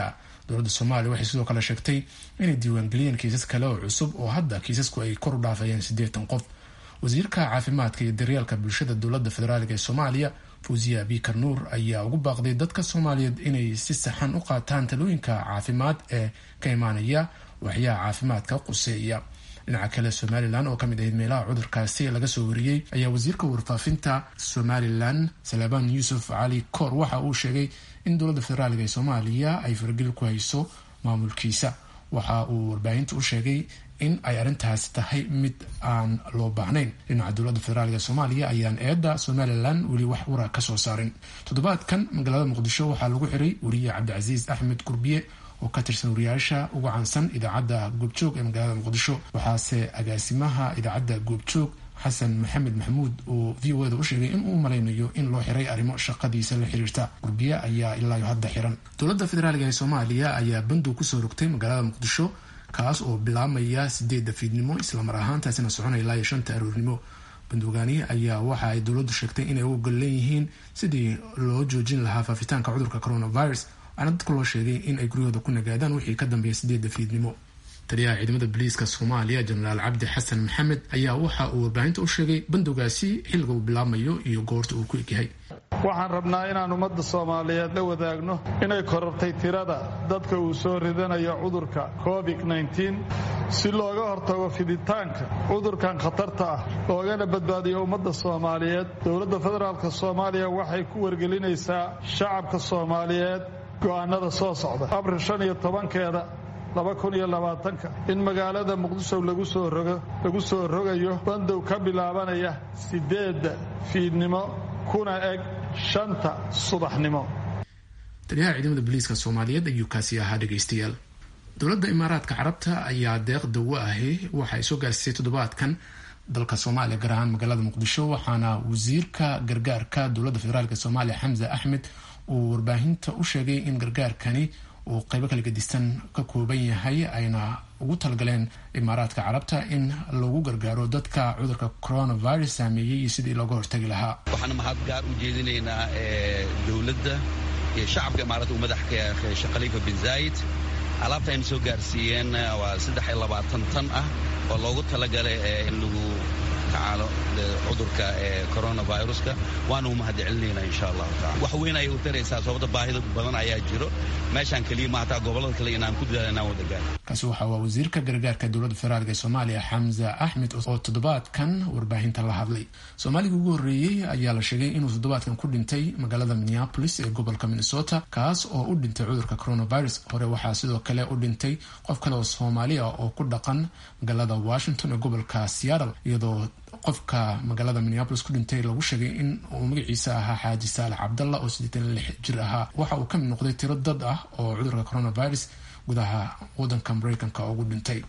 Speaker 1: dowladda soomaaliya waxay sidoo kale sheegtay inay diiwaangeliyeen kiisas kale oo cusub oo hadda kiisasku ay kor u dhaafayeen siddeetan qof wasiirka caafimaadka iyo daryeelka bulshada dowladda federaalk ee soomaaliya fuuziya abikar nuur ayaa ugu baaqday dadka soomaaliyeed inay si saxan u qaataan talooyinka caafimaad ee ka imaanaya waxyaha caafimaadka quseeya dhinaca kale somalilan oo kamid ahayd meelaha cudurkaasi laga soo wariyey ayaa wasiirka warfaafinta somalilan salabaan yuusuf cali koor waxa uu sheegay in dowladda federaalk ee soomaaliya ay fargeli ku hayso maamulkiisa waxa uu warbaahinta u sheegay in ay arrintaasi tahay mid aan loo baahnayn dhinaca dowladda federaalk ee soomaaliya ayaan eedda somalilan weli wax wara kasoo saarin toddobaadkan magaalada muqdisho waxaa lagu xiray wariye cabdicasiis axmed gurbiye oo ka tirsan wariyaasha ugu caansan idaacadda goobjoog ee magaalada muqdisho waxaase agaasimaha idaacadda goobjoog xasan maxamed maxamuud oo v o eda u sheegay in uu malaynayo in loo xiray arrimo shaqadiisa la xiriirta gurbiye ayaa ilaayo hadda xiran dowladda federaalk ee soomaaliya ayaa bandow kusoo rogtay magaalada muqdisho kaas oo bilaabmaya sideedda fiidnimo islamar ahaantaasina soconaya ilaa iyo shanta aroornimo bandoogaani ayaa waxa ay dowladdu sheegtay inay u ogol leeyihiin sidii loo joojin lahaa faafitaanka cudurka coronavirus waxaana dadka loo sheegay in ay guryahooda ku nagaadaan wixii ka dambeeya sideedda fiidnimo taliyaha ciidamada boliiska soomaaliya jenaraal cabdi xasan maxamed ayaa waxa uu warbaahinta u sheegay bandowgaasi xilliga uu bilaabmayo iyo goorta uu ku egyahay
Speaker 6: waxaan rabnaa inaan ummadda soomaaliyeed la wadaagno inay korortay tirada dadka uu soo ridanayo cudurka covid-9 si looga hortago fiditaanka cudurkan khatarta ah loogana badbaadiyo ummadda soomaaliyeed dowladda federaalk soomaaliya waxay ku wargelinaysaa shacabka soomaaliyeed go'aanada soo socda abril shan iyo tobankeeda laba kun iyo labaatanka in magaalada muqdisho lagu soo rogo lagu soo rogayo bandow ka bilaabanaya sideedda fiidnimo kuna eg shanta subaxnimo
Speaker 1: taliyaha ciidamada booliiska soomaaliyeed ayuu kaasi ahaa dhegaystayaal dowladda imaaraadka carabta ayaa deeq dawo ahi waxa ay soo gaarsiisay toddobaadkan dalka soomaaliya gaar ahaan magaalada muqdisho waxaana wasiirka gargaarka dowladda federaalk soomaaliya xamse axmed uu warbaahinta u sheegay in gargaarkani uu qaybo kala gedisan ka kooban yahay ayna ugu talagaleen imaaraadka carabta in lagu gargaaro dadka cudurka coronavirus saameeyey iyo sidii looga hortagi lahaa
Speaker 11: waxaan mahad gaar u jeedinaynaa dowladda iyo shacabka imaaraadka uu madax ka yahay sheekh khaliifa bin zaayid alaabta ayna soo gaarsiiyeen waa saddex iyo labaatan tan ah oo loogu talagalay in lagu tacaalo cudurka coronaviruska waana u mahad celinaynaa insha allahu tacala wax weyn ayay u taraysaa sababta baahida badan ayaa jiro meeshaan keliya ma hataa gobollada kale inaan ku dadaala inaan wada gaar
Speaker 1: kaasi waxa waa wasiirka gargaarka dowladda federaalk ee soomaaliya xamza axmed oo toddobaadkan warbaahinta la hadlay soomaaliga ugu horreeyey ayaa la sheegay inuu toddobaadkan ku dhintay magaalada minneapolis ee gobolka minnesota kaas oo u dhintay cudurka coronavirus hore waxaa sidoo kale u dhintay qof kale oo soomaali ah oo ku dhaqan magaalada washington ee gobolka seattle iyadoo qofka magaalada minneapolis ku dhintay lagu sheegay in uu magaciisa ahaa xaaji saalax cabdalla oo siddeetan lix jir ahaa waxa uu ka mid noqday tiro dad ah oo cudurka coronavirus gudaha wadanka mareykanka ugu dhintay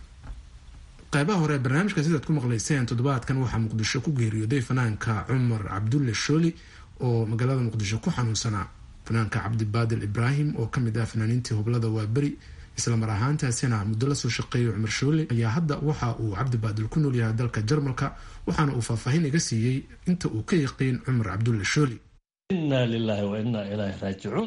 Speaker 1: qaybaha hore barnaamijka sidaad ku maqlayseen toddobaadkan waxaa muqdisho ku geeriyooday fanaanka cumar cabdulle shooli oo magaalada muqdisho ku xanuunsanaa fanaanka cabdibaadil ibraahim oo kamid ah fanaaniintii hublada waaberi islamar ahaantaasina muddo lasoo shaqeeyay cumar shoole ayaa hadda waxa uu cabdibaadil ku nool yahay dalka jarmalka waxaana uu faahfaahin iga siiyey inta uu ka yaqiin cumar cabdulle shooli
Speaker 12: innaa lilaahi wa innaa ilaahi raajicuun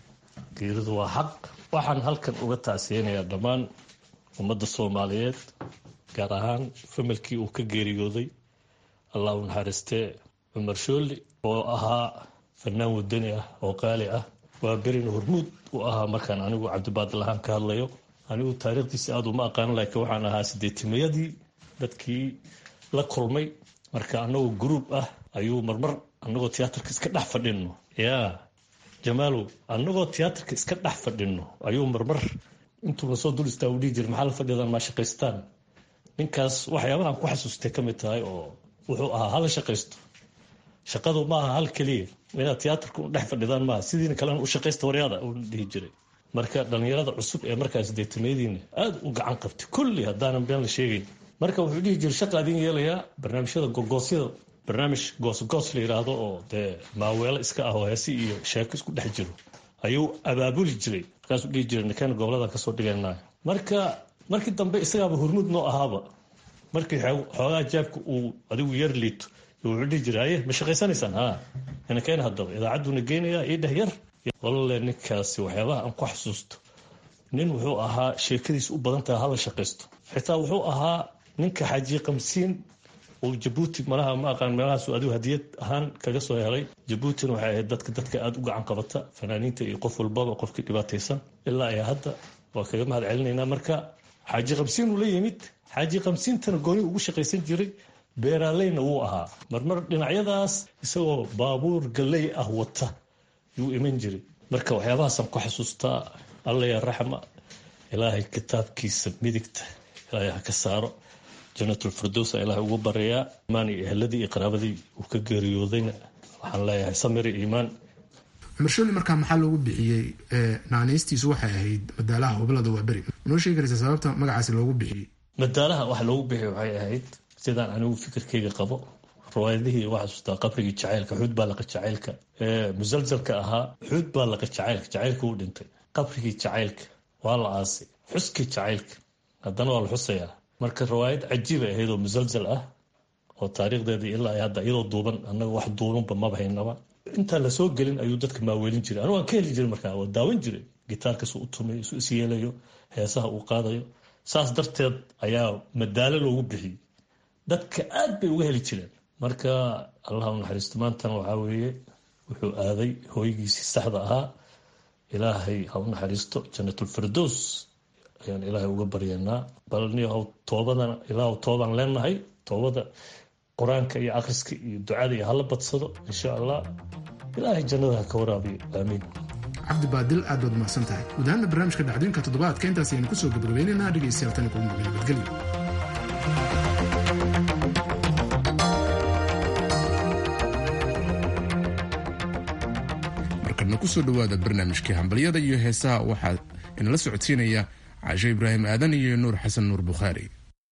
Speaker 12: geeridu waa xaq waxaan halkan uga tacsiyeynayaa dhammaan ummadda soomaaliyeed gaar ahaan familkii uu ka geeriyooday allah u naxariistee cumar shooli oo ahaa fanaan wadani ah oo qaali ah waa berin hormuud u ahaa markaan anigu cabdibaadil ahaan ka hadlayo anigu taariikhdiisa aada uma aqaanin laakiin waxaan ahaa sideetimayadii dadkii la kulmay marka anagoo gruub ah ayuu marmar anagoo tiyaatarka iska dhex fadhino yaa jamaalow anagoo tiyaatarka iska dhex fadhino ayuu marmar intuuna soo dul istaa u dhihi jira maxaa la fadhidan maa shaqaystaan ninkaas waxyaabahan ku xasuustay ka mid tahay oo wuxuu ahaa hala shaqaysto shaqadu maaha hal keliya inaad tiyaatarka u dhex fadhidaan maaha sidiina kalena u shaqaysta waryaada uu dhihi jiray marka dhallinyarada cusub ee markaas deetameyadiina aada u gacan qabtay kulli haddaanan been la sheegayn marka wuxuu dhihi jiray shaqa adin yeelayaa barnaamijyada gogoosyada barnaamij goosgoos la yidhaahdo oo dee maaweelo iska ah oo heesi iyo sheeko isku dhex jiro ayuu abaabuli jiray markaasuu dhihi jiray ninkan gobolada kasoo dhiganaa marka markii dambe isagaaba hormuud noo ahaaba markii xoogaa jaabka uu adigu yar liito wuxuu dhihi jiray haye ma shaqaysanaysaan ha inakeena haddaba idaacadduna geynayaa ii dheh yar walalle ninkaasi waxyaabaha aan ku xasuusto nin wuxuu ahaa sheekadiis u badan tahay hala shaqaysto xitaa wuxuu ahaa ninka xaaji qamsiin oo jabuuti malaha ma aqaan meelahaasu adigu hadiyad ahaan kaga soo helay jabuutina waxay ahayd dadka dadka aada u gacan qabata fanaaniinta iyo qof walbaba qofkii dhibaataysan ilaa iyo hadda waa kaga mahad celinaynaa marka xaaji qamsiin uu la yimid xaaji qamsiintana gooni ugu shaqaysan jiray beeraaleyna wuu ahaa marmar dhinacyadaas isagoo baabuur galley ah wata yuu iman jiray marka waxyaabahaasaan ku xasuustaa alla ya raxma ilaahay kitaabkiisa midigta ilaahay ha ka saaro janatulfirdowsa ilaahay ugu barayaa imaan iyo eheladii iyo qaraabadii uu ka geeriyoodayna waxaan leeyahay samir iyo iimaan
Speaker 13: cumar shooli markaa maxaa loogu bixiyey naanaystiisu waxay ahayd madaalaha hubalada waa beri manoo sheegi karaysa sababta magacaasi loogu bixiyey
Speaker 12: madaalaha waxa loogu bixiyey waxay ahayd sidaan anigu fikirkayga qabo riwaayadihii waa xasuustaa qabrigii jacaylka xuud baa laqa jacaylka ee musalsalka ahaa xuud baa laqa jacaylka jacaylka uu dhintay qabrigii jacaylka waa la aasay xuskii jacaylka haddana waa la xusayaa marka riwaayad cajiiba ahayd oo musalsal ah oo taariikhdeedii ilaa hadda iyadoo duuban annaga wax duubanba maba haynaba intaan lasoo gelin ayuu dadka maaweelin jiray anigu waan ka heli jiray markaa waa daawan jiray gitaarkasu u tumay isu is yeelayo heesaha uu qaadayo saas darteed ayaa madaalo loogu bixiyey dadka aad bay uga heli jireen marka allah u naxariisto maantana waxaa weeye wuxuu aaday hooygiisii saxda ahaa ilaahay ha u naxariisto janatulfirdows ayaan ilaahay uga baryanaa bal niyahow toobadana ilaahw toobaan leenahay toobada qur-aanka iyo akhriska iyo ducada iyo hala badsado insha allah ilaahay jannada ha ka waraabiyo aamiin
Speaker 13: cabdi baadil aad baad umahadsan tahay guud ahaana barnaamijka dhacdooyinka toddobaadka intaas ayaynu kusoo gabagabaynaynaa dhegaystayaal tani kugu muqin nabadgelyo
Speaker 1: markadna kusoo dhowaada barnaamijkii hambalyada iyo heesaha waxaa inala socodsiinaya caasho ibraahim aadan iyo nuur xasan nuur bukhaari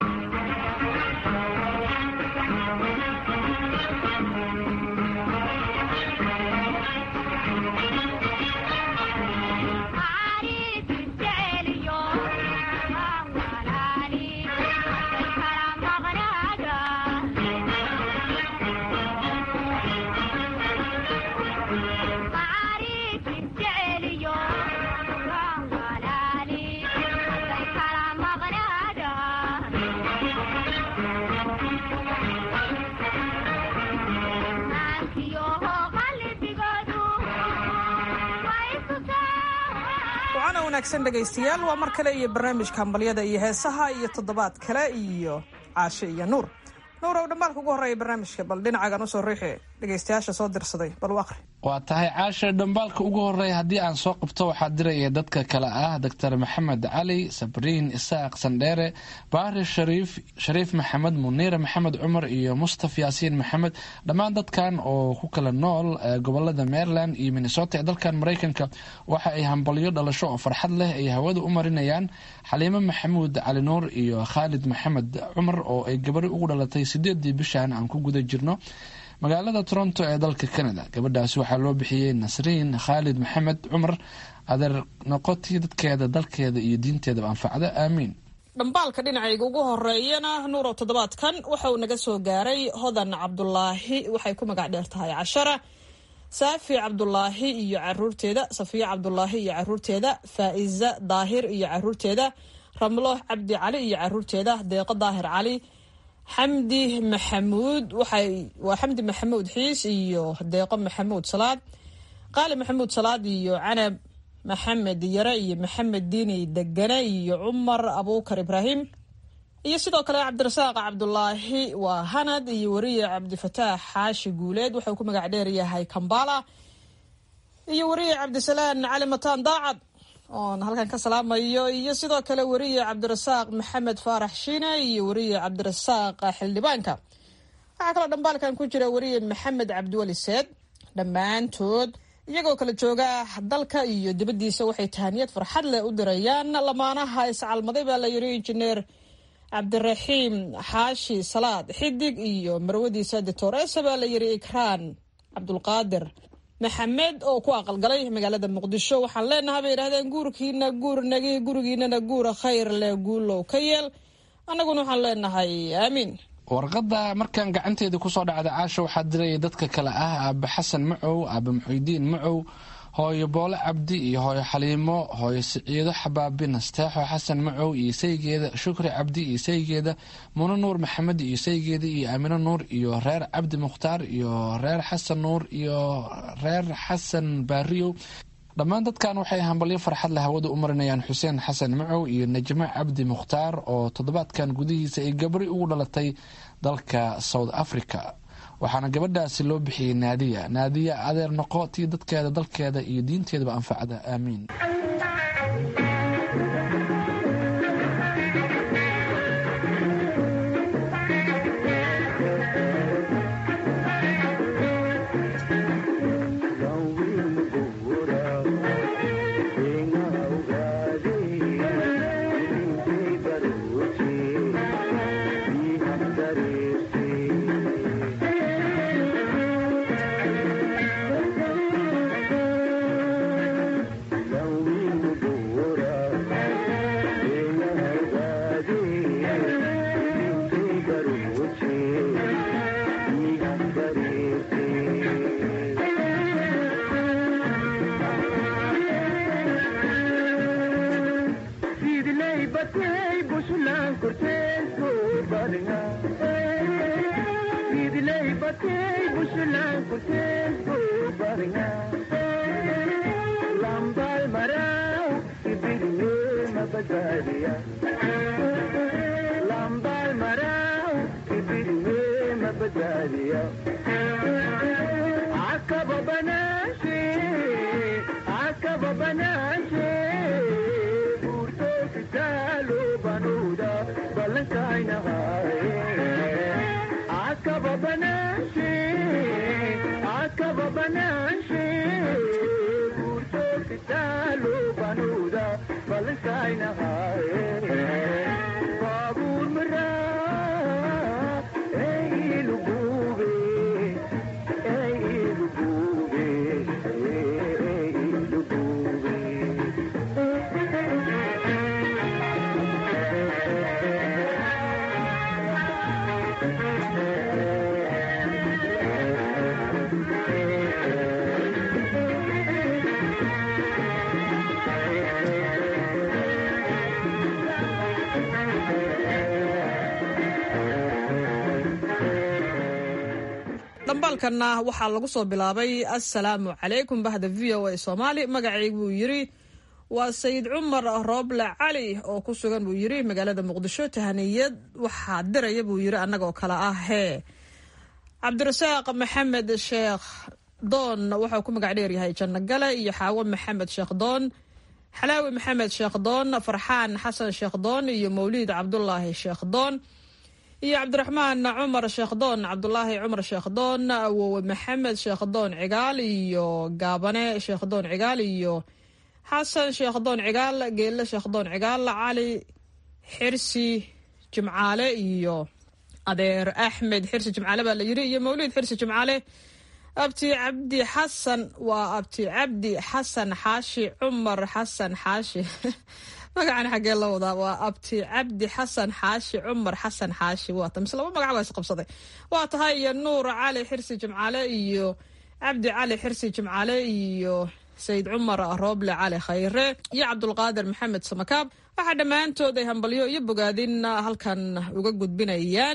Speaker 14: waana wanaagsan dhegaystayaal waa mar kale iyo barnaamijka hambalyada iyo heesaha iyo toddobaad kale iyo caashe iyo nuur nuur ow dhambaalka ugu horreeya barnaamijka bal dhinacagan usoo riixi dhegaystayaasha soo dirsaday bal u aqri
Speaker 2: waa tahay caasha dhambaalka ugu horeeya haddii aan soo qabto waxaa diraya dadka kale ah doctor maxamed cali sabriin isaaq sandheere baari shariif shariif maxamed muniire maxamed cumar iyo mustaf yaasiin maxamed dhammaan dadkan oo ku kala nool gobolada maryland iyo minnesota ee dalkan maraykanka waxa ay hambalyo dhalasho oo farxad leh ay hawada u marinayaan xaliimo maxamuud cali nuur iyo khaalid maxamed cumar oo ay gabari ugu dhalatay sideedii bishan aan ku guda jirno magaalada toronto ee dalka canada gabadhaasi waxaa loo bixiyey nasriin khaalid maxamed cumar adeer noqotii dadkeeda dalkeeda iyo diinteedaba anfacda aamiin
Speaker 14: dhambaalka dhinacayga ugu horeeyana nuurow toddobaadkan waxa uu naga soo gaaray hodan cabdulaahi waxay ku magac dheer tahay cashara saafi cabdulaahi iyo caruurteeda safiya cabdulaahi iyo caruurteeda faa'iza daahir iyo caruurteeda ramlo cabdi cali iyo caruurteeda deeqo daahir cali xamdi maxamuud waxay waa xamdi maxamuud xiis iyo deeqo maxamuud salaad qaali maxamuud salaad iyo canab maxamed yare iyo maxamed diini degane iyo cumar abuukar ibraahim iyo sidoo kale cabdirasaaq cabdulaahi waa hanad iyo wariye cabdifataax xaashi guuleed wuxuu ku magac dheer yahay kambala iyo wariye cabdisalaan cali mataan daacad oon halkan ka salaamayo iyo sidoo kale wariye cabdirasaaq maxamed faarax shiine iyo wariye cabdirasaaq xildhibaanka waxaa kaloo dhambaalkan ku jira wariye maxamed cabdiweli seed dhammaantood iyagoo kala jooga dalka iyo dibaddiisa waxay tahaniyad farxad leh u dirayaan lamaanaha iscalmaday baa la yiri injineer cabdiraxiim xaashi salaad xidig iyo marwadiisa dictoresa baa la yiri ikraan cabdulqaadir maxamed oo ku aqalgalay magaalada muqdisho waxaan leenahay bay yidhahdeen guurkiina guur nagi gurigiinana guura khayr leh guulow ka yeel annaguna waxaan leenahay aamiin
Speaker 2: warqadda markaan gacanteeda kusoo dhacda caasha waxaa diraya dadka kale ah aaba xasan macow aaba muxuudiin macow hooyo boole cabdi iyo hooyo xaliimo hooyo siciido xabaabi nasteexo xasan macow iyo saygeeda shukri cabdi iyo saygeeda muno nuur maxamed iyo saygeeda iyo aamino nuur iyo reer cabdi mukhtaar iyo reer xasan nuur iyo reer xasan baariyow dhammaan dadkan waxay hambalyo farxad leh hawada u marinayaan xuseen xasan macow iyo najmo cabdi mukhtaar oo toddobaadkan gudihiisa ay gabri ugu dhalatay dalka south africa waxaana gabadhaasi loo bixiyey naadiya naadiya adeer noqo tii dadkeeda dalkeeda iyo diinteedaba anfacda aamiin
Speaker 14: dhambaalkanna waxaa lagu soo bilaabay assalaamu calaykum bahda v o a soomaali magacayg buu yiri waa sayid cumar rooble cali oo ku sugan buu yiri magaalada muqdisho tahaniyad waxaa diraya buu yiri annagoo kale ah hee cabdirasaaq maxamed sheekh doon waxau ku magac dheeryahay janno gale iyo xaawo maxamed sheekh doon xalaawi maxamed sheekh doon farxaan xasan sheekh doon iyo mawliid cabdulaahi sheekh doon iyo cabdiraxmaan cumar sheekhdoon cabdulaahi cumar sheekhdoon awowe maxamed sheekhdoon cigaal iyo gaabane sheekhdoon cigaal iyo xasan sheekhdoon cigaal geelle sheekhdoon cigaal cali xirsi jimcaale iyo adeer axmed xirsi jimcaale baa la yiri iyo mawliid xirsi jimcaale abti cabdi xasan waa abti cabdi xasan xaashi cumar xasan xaashi magacan xaggee la wadaa waa abti cabdi xasan xaashi cumar xasan xaashi waata mise laba magac baa isqabsaday waa tahay iyo nuur cali xirsi jimcaale iyo cabdi cali xirsi jimcaale iyo sayid cumar rooble cali khayre iyo cabdulqaadir maxamed samakaab waxaa dhammaantood ay hambalyo iyo bogaadin halkan uga gudbinayaan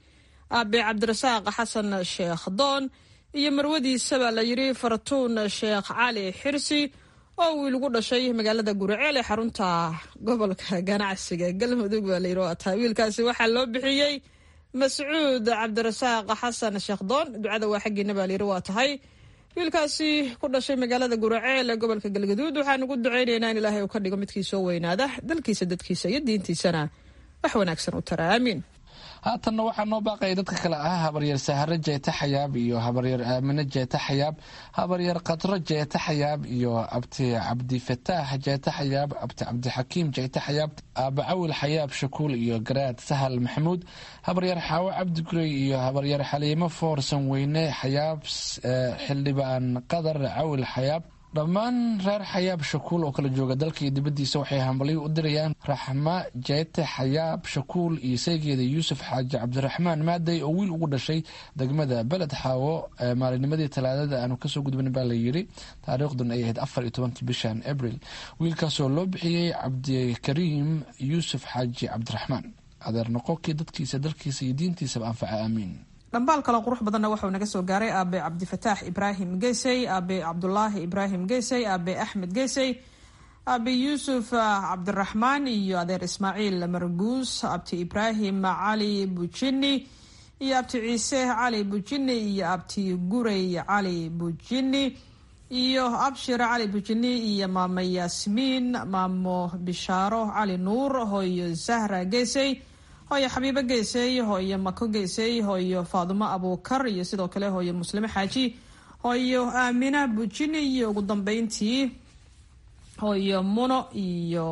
Speaker 14: aabe cabdirasaaq xasan sheekh doon iyo marwadiisa baa la yiri fartuun sheekh cali xirsi oo wiil ugu dhashay magaalada guriceel ee xarunta gobolka ganacsiga galmudug baa layiri waa tahay wiilkaasi waxaa loo bixiyey mascuud cabdirasaaq xasan sheekhdoon ducada waa xaggiina baa layiri waa tahay wiilkaasi ku dhashay magaalada guriceel ee gobolka galgaduud waxaan ugu ducaynaynaa in ilaahay uu ka dhigo midkii soo weynaada dalkiisa dadkiisa iyo diintiisana wax wanaagsan u tara aamiin
Speaker 2: haatanna waxaa noo baaqaya dadka kale ah habaryar sahare jeeta xayaab iyo habaryar aamine jeeta xayaab habaryar khadro jeeta xayaab iyo abti cabdifataax jeeta xayaab abti cabdixakiim jeeta xayaab aaba cawil xayaab shakuul iyo garaad sahal maxamuud habaryar xaawo cabdi gurey iyo habaryar xaliimo foorsan weyne xayaab xildhibaan qadar cawil xayaab dhammaan reer xayaab shakuul oo kala jooga dalka iyo dibaddiisa waxay hambalyo u dirayaan raxma jeete xayaab shakuul iyo saygeeda yuusuf xaaji cabdiraxmaan maadey oo wiil ugu dhashay degmada beled xaawo maalinimadii talaadada aanu kasoo gudbin baa layidhi taariikhdun ay ahayd afar iyo tobankii bishan abril wiilkaasoo loo bixiyey cabdikariim yuusuf xaaji cabdiraxmaan adeer noqokii dadkiisa dalkiisa iyo diintiisaba anfaca aamiin
Speaker 14: dhambaal kale qurux badanna waxau naga soo gaaray aabe cabdifataax ibraahim geysey aabe cabdulaahi ibraahim geysey aabe axmed geysey aabe yuusuf cabdiraxmaan iyo adeer ismaaciil marguus abti ibraahim cali bujini iyo abti ciise cali bujini iyo abti gurey cali bujini iyo abshir cali bujini iyo maamo yaasmiin maamo bishaaro cali nuur hooyo zahra geysey hooyo xabiibo geysey hooyo mako geysey hooyo faadumo abuukar iyo sidoo kale hooyo muslimo xaaji hooyo aamina bujini iyo ugu dambeyntii hooyo muno iyo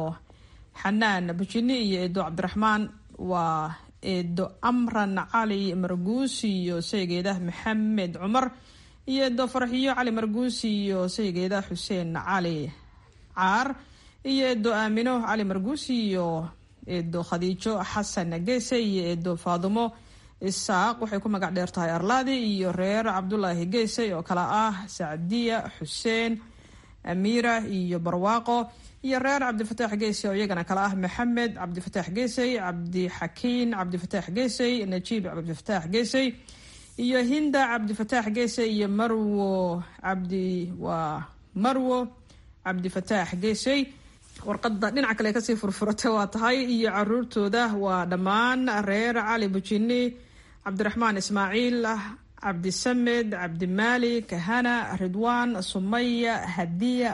Speaker 14: xanaan bujini iyo eedo cabdiraxmaan waa eedo amran cali marguus iyo saygeeda maxamed cumar iyo eedo farxiyo cali marguus iyo saygeeda xuseen cali caar iyo eedo aamino cali marguus iyo eedo khadiijo xasan geese iyo eedo faadumo isaaq waxay ku magac dheer tahay arlaadi iyo reer cabdulaahi geese oo kale ah sacdiya xuseen amiira iyo barwaaqo iyo reer cabdifataax geese oo iyagana kale ah maxamed cabdifataax geesey cabdixakiin cabdifataax geesey najiib cabdifataax geesey iyo hinda cabdifataax geese iyo marwo cabdi waa marwo cabdifataax geesey warqadda dhinaca kale kasii furfurata waa tahay iyo caruurtooda waa dhammaan reer cali bujini cabdiraxmaan ismaaciil cabdisamed cabdimaali kahana ridwaan sumaya hadiya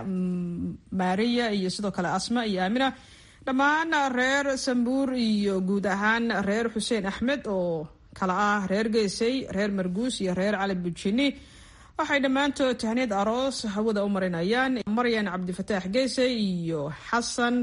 Speaker 14: maariya iyo sidoo kale asma iyo aamina dhammaan reer sambuur iyo guud ahaan reer xuseen axmed oo kala ah reer geesey reer marguus iyo reer cali bujini waxay dhammaantood tahniid aroos hawada u marinayaan maryan cabdifataax geese iyo xasan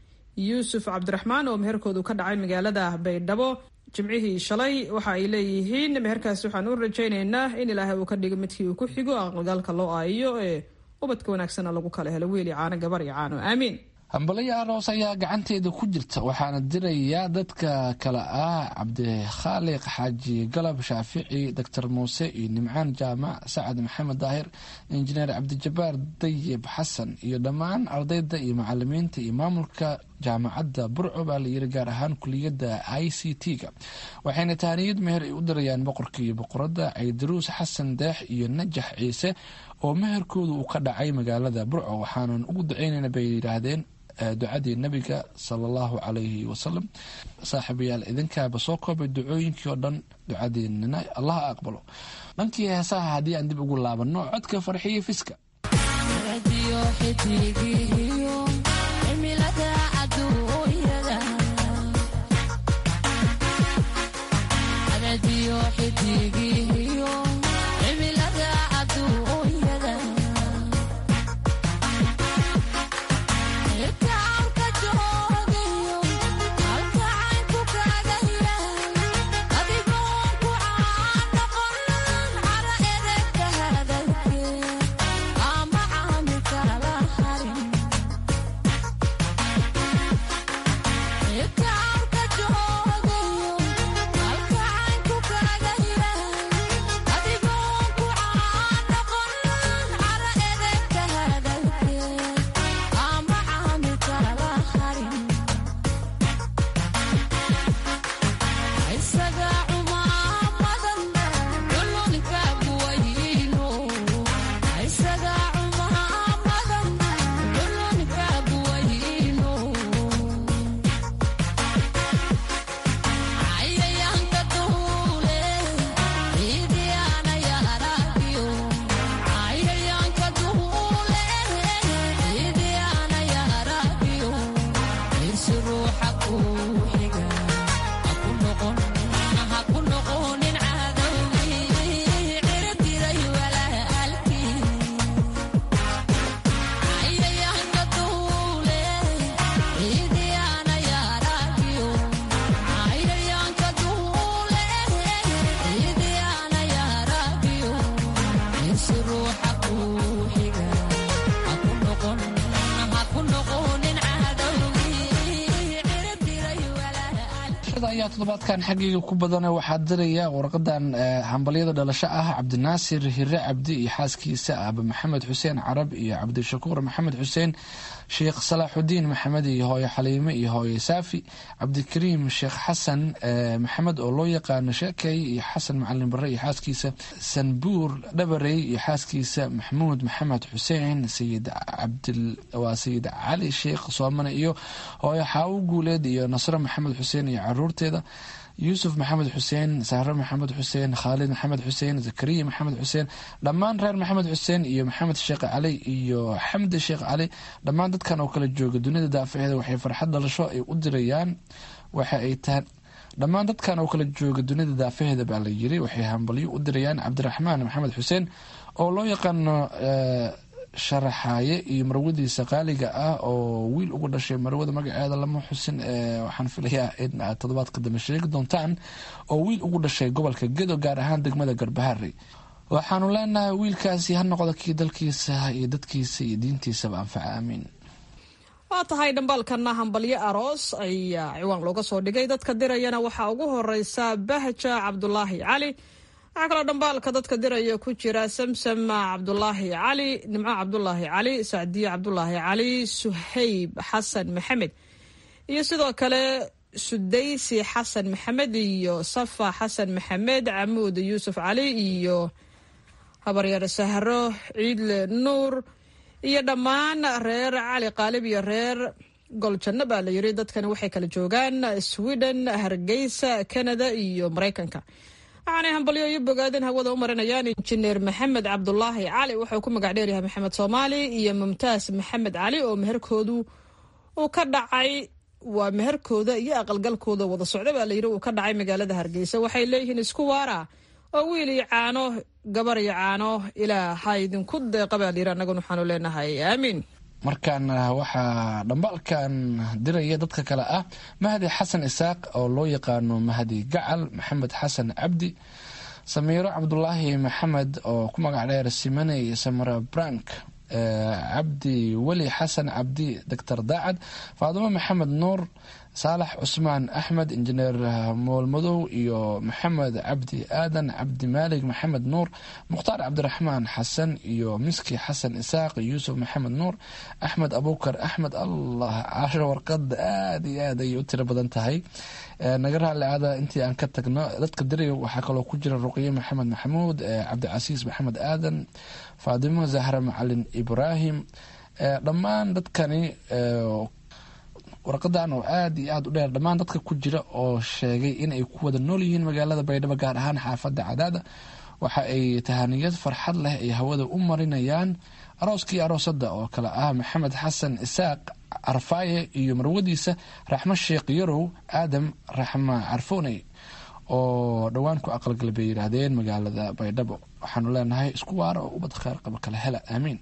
Speaker 14: yuusuf cabdiraxmaan oo meherkoodu ka dhacay magaalada baydhabo jimcihii shalay waxa ay leeyihiin meherkaas waxaan u rajaynaynaa in ilaahay uu ka dhigo midkii uu ku xigo aqalgalka loo aayo ee ubadka wanaagsana lagu kala helo wiil iyo caano gabar iyo caano aamiin
Speaker 2: hambaliyo aroos ayaa gacanteeda ku jirta waxaana dirayaa dadka kale ah cabdikhaaliq xaaji galab shaafici doctor muuse iyo nimcaan jaamac sacad maxamed daahir injineer cabdijabaar dayib xasan iyo dhammaan ardayda iyo macalimiinta iyo maamulka jaamacadda burco baa layiri gaar ahaan kuliyadda i c t-ga waxayna tahaniyad meher ay u dirayaan boqorka iyo boqoradda caydaruus xasan deex iyo najax ciise oo meherkooda uu ka dhacay magaalada burco waxaanan ugu duceynayna bay yidhaahdeen ducadii nabiga sala allahu calayhi wasalam saaxiibayaal idinkaaba soo koobay ducooyinkii oo dhan ducadiinina allaha aqbalo dhankii heesaha haddii aan dib ugu laabanno codka farxiyo fiska dhambaalada ayaa toddobaadkan xaggayga ku badana waxaa diraya warqadan hambalyada dhalasho ah cabdinaasir hire cabdi iyo xaaskiisa aba maxamed xuseen carab iyo cabdishakuur maxamed xuseen sheekh salaaxudiin maxamed iyo hooyo xaliime iyo hooyo saafi cabdikariim sheekh xasan maxamed oo loo yaqaano sheekey iyo xasan macalin bare iyo xaaskiisa sanbuur dhabarey iyo xaaskiisa maxmuud maxamed xuseen sayid waa sayid cali sheekh soomane iyo hooyo xaawo guuleed iyo nasro maxamed xuseen iyo caruurteeda yuusuf maxamed xuseen sahro maxamed xuseen khaalid maxamed xuseen zakariya maxamed xuseen dhammaan reer maxamed xuseen iyo maxamed sheekh cali iyo xamdi sheekh cali dhammaan dadkan oo kala jooga dunida daafaheeda waxay farxad dhalasho ay u dirayaan waxa ay tahay dhammaan dadkan oo kala jooga dunida daafaheeda baa la yiri waxay hambalyo u dirayaan cabdiraxmaan maxamed xuseen oo loo yaqaano sharaxaaye iyo marwadiisa qaaliga ah oo wiil ugu dhashay marwada magaceeda lama xusin waxaan filayaa in aad toddobaadka dambe sheegi doontaan oo wiil ugu dhashay gobolka gedo gaar ahaan degmada garbahari waxaanu leenahay wiilkaasi ha noqdo kii dalkiisa iyo dadkiisa iyo diintiisaba anfaca aamiin
Speaker 14: waa tahay dhambaalkana hambalyo aroos ayaa ciwaan looga soo dhigay dadka dirayana waxaa ugu horeysa bahja cabdulaahi cali waxaa kaloo dhambaalka dadka diraya ku jira samsam cabdulaahi cali nimco cabdulaahi cali sacdiye cabdulaahi cali suhayb xasan maxamed iyo sidoo kale sudaysi xasan maxamed iyo safa xasan maxamed camuud yuusuf cali iyo habaryar sahro ciidle nuur iyo dhammaan reer cali qaalib iyo reer goljanno baa la yiri dadkani waxay kala joogaan sweden hargeysa canada iyo maraykanka waxaanay hambalyo iyo bogaadin hawada u marinayaan injineer maxamed cabdulaahi cali wuxuu ku magac dheeryahay maxamed soomaali iyo mumtaas maxamed cali oo meherkoodu uu ka dhacay waa meherkooda iyo aqalgalkooda wada socda baa layiri uu ka dhacay magaalada hargeysa waxay leeyihiin isku waara oo wiil iyo caano gabar iyo caano ilaa ha idinku deeqa baa layiri annaguna waxaanu leenahay aamiin
Speaker 2: markaana waxaa dhambaalkan diraya dadka kale ah mahdi xasan isaaq oo loo yaqaano mahdi gacal maxamed xasan cabdi samiiro cabdulaahi maxamed oo ku magac dheer simane iyo samara brank cabdi weli xasan cabdi doctor daacad faadimo maxamed nuur saalax cusmaan axmed injineer moolmadow iyo maxamed cabdi aadan cabdi maalig maxamed nuur mukhtaar cabdiraxmaan xasan iyo miski xasan isaaq yuusuf maxamed nuur axmed abukar axmed allah casho warqada aada iyo aad ayay u tiro badan tahay naga raali aada intii aan ka tagno dadka diraya waxaa kaloo ku jira ruqye maxamed maxamuud cabdicasiis maxamed aadan faadimo zahra macalin ibraahim dhammaan dadkani warqadan oo aada iyo aada u dheer dhammaan dadka ku jira oo sheegay inay ku wada nool yihiin magaalada baydhabo gaar ahaan xaafadda cadaada waxa ay tahaniyad farxad leh ay hawada u marinayaan arooskii aroosada oo kale ah maxamed xasan isaaq carfaaye iyo marwadiisa raxmo sheekh yarow aadam raxma carfooney oo dhowaan ku aqalgal bay yidhaahdeen magaalada baydhabo waxaanu leenahay isku waara oo ubad kheer qaba kala hela aamiin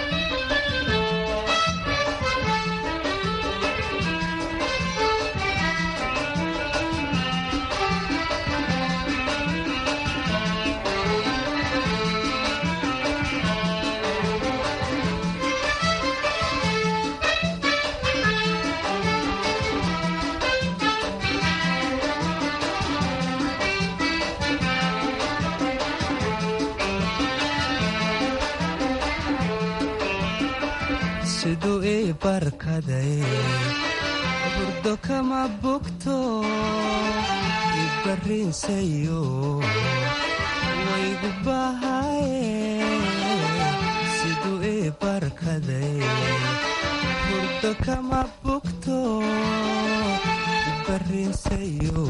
Speaker 15: siduu ii barkaday burdo kama bogto ibarriinsayo waygu bahaye siduu ii barkaday burdo kama bogto ibarriinsayo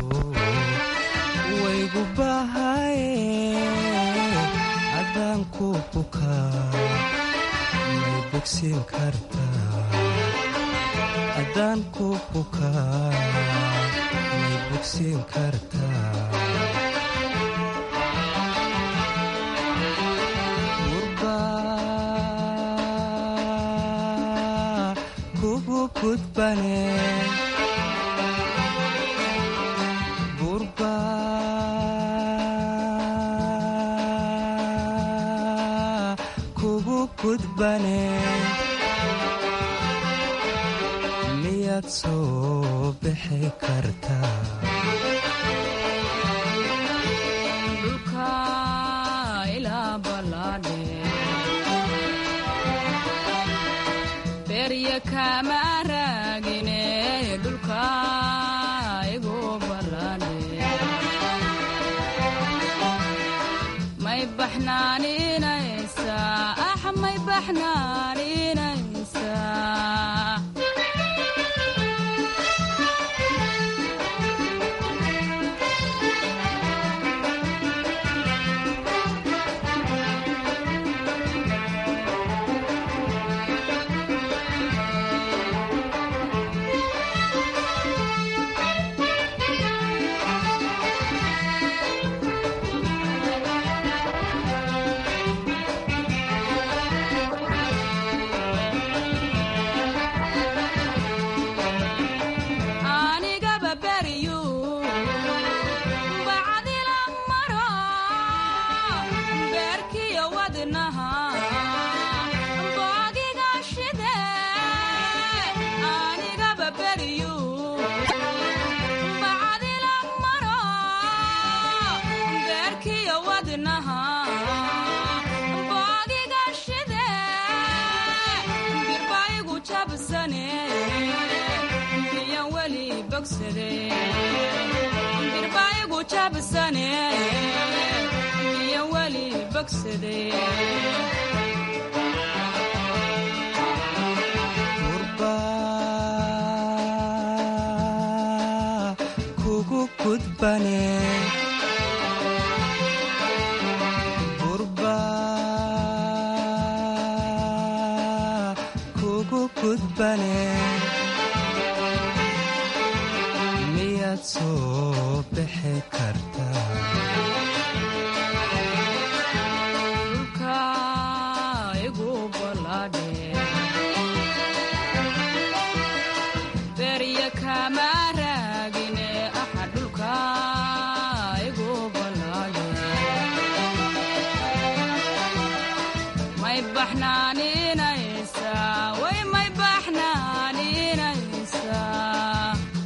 Speaker 15: waygu bahaye haddaan ku bukaa haddaan ku bukaa may bogsiin kartaa gurbaa kugu gudbane gurbaa kugu gudbane miyaad soo bixi kartaa
Speaker 16: kama raagine dhulka igu ballane may baxnaaninaysaa ah may baxnaaninaysaa anigaba beriyu bacdila maro beerkiyo wadnaha boogiga shide anigaba beriyu bacdila maro beerkiyo wadnaha boogiga shide birbaigu jabsane biyan weli bogsade birbaigu jabsane biyan weli bogsade
Speaker 15: kugu gudbane gurba kugu gudbane miyaad soo bixi kartaa
Speaker 16: dhulka igu ballaadhe berya kama raagine aha dhulka igu ballaadhe may baxnaaninaysaa way may baxnaaninaysaa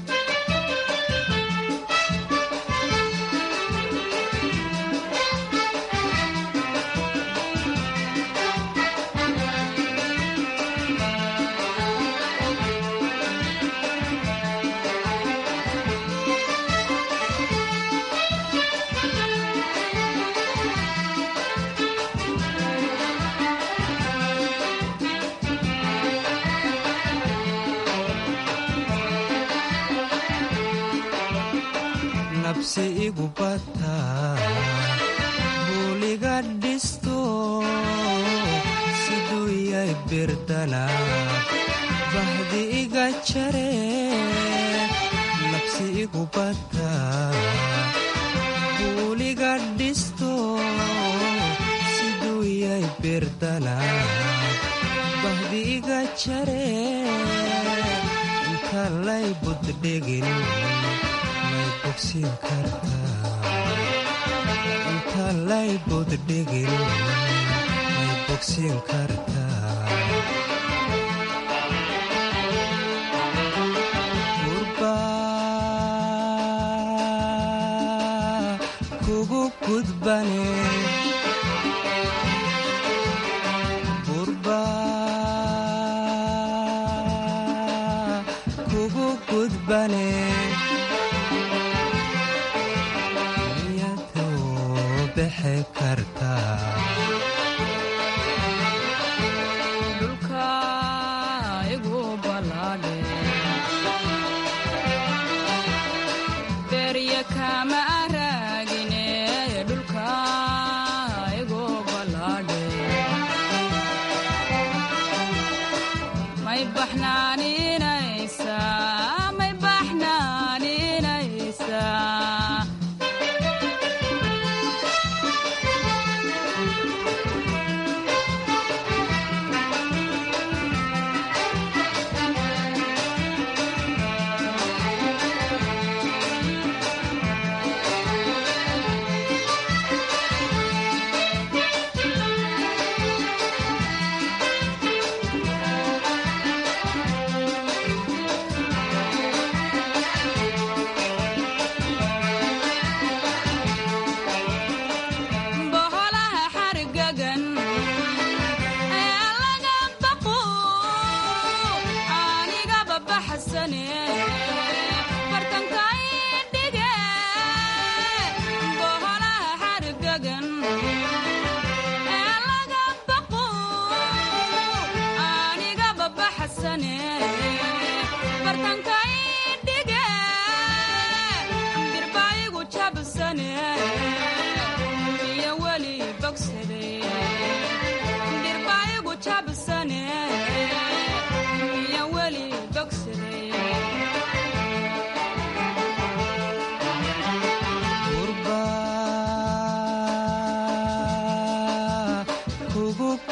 Speaker 15: nabsi igu bata buuliga dhisto siduu yay birdana bahdi iga jare nabsi igu bata buuliga dhisto siduu yay birdana bahdi iga jare inta lay buddhegin may bogsin kartaa inta lay buddhegin may bogsin kartaa gurba kugu gudbane gurba kugu gudbane miyadoo bixi kartaa
Speaker 16: dhulka igu ballaadhe berya kama raagine dhulka igu ballaadhe may baxnaaninaysaa may baxnaaninaysaa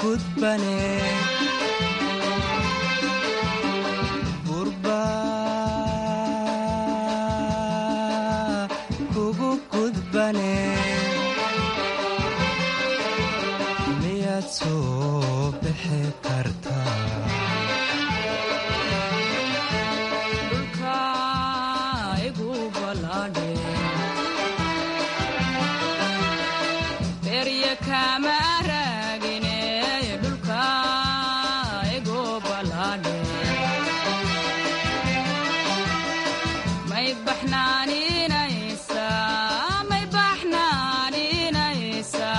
Speaker 15: gudbane gurba kugu gudbane miyaad soo bixi kartaa
Speaker 16: dhulka igu balaadhe berya kama raagine dhulka igu balaadhe may baxnaaninaysa may baxnaaninaysa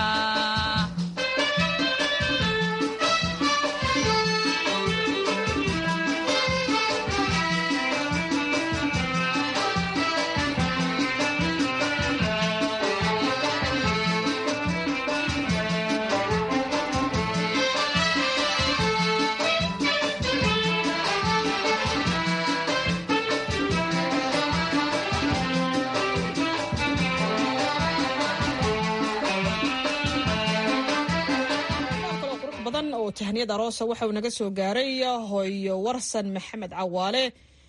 Speaker 14: badan oo tahniyad aroosa waxa uu naga soo gaaray hooyo warsan maxamed cawaale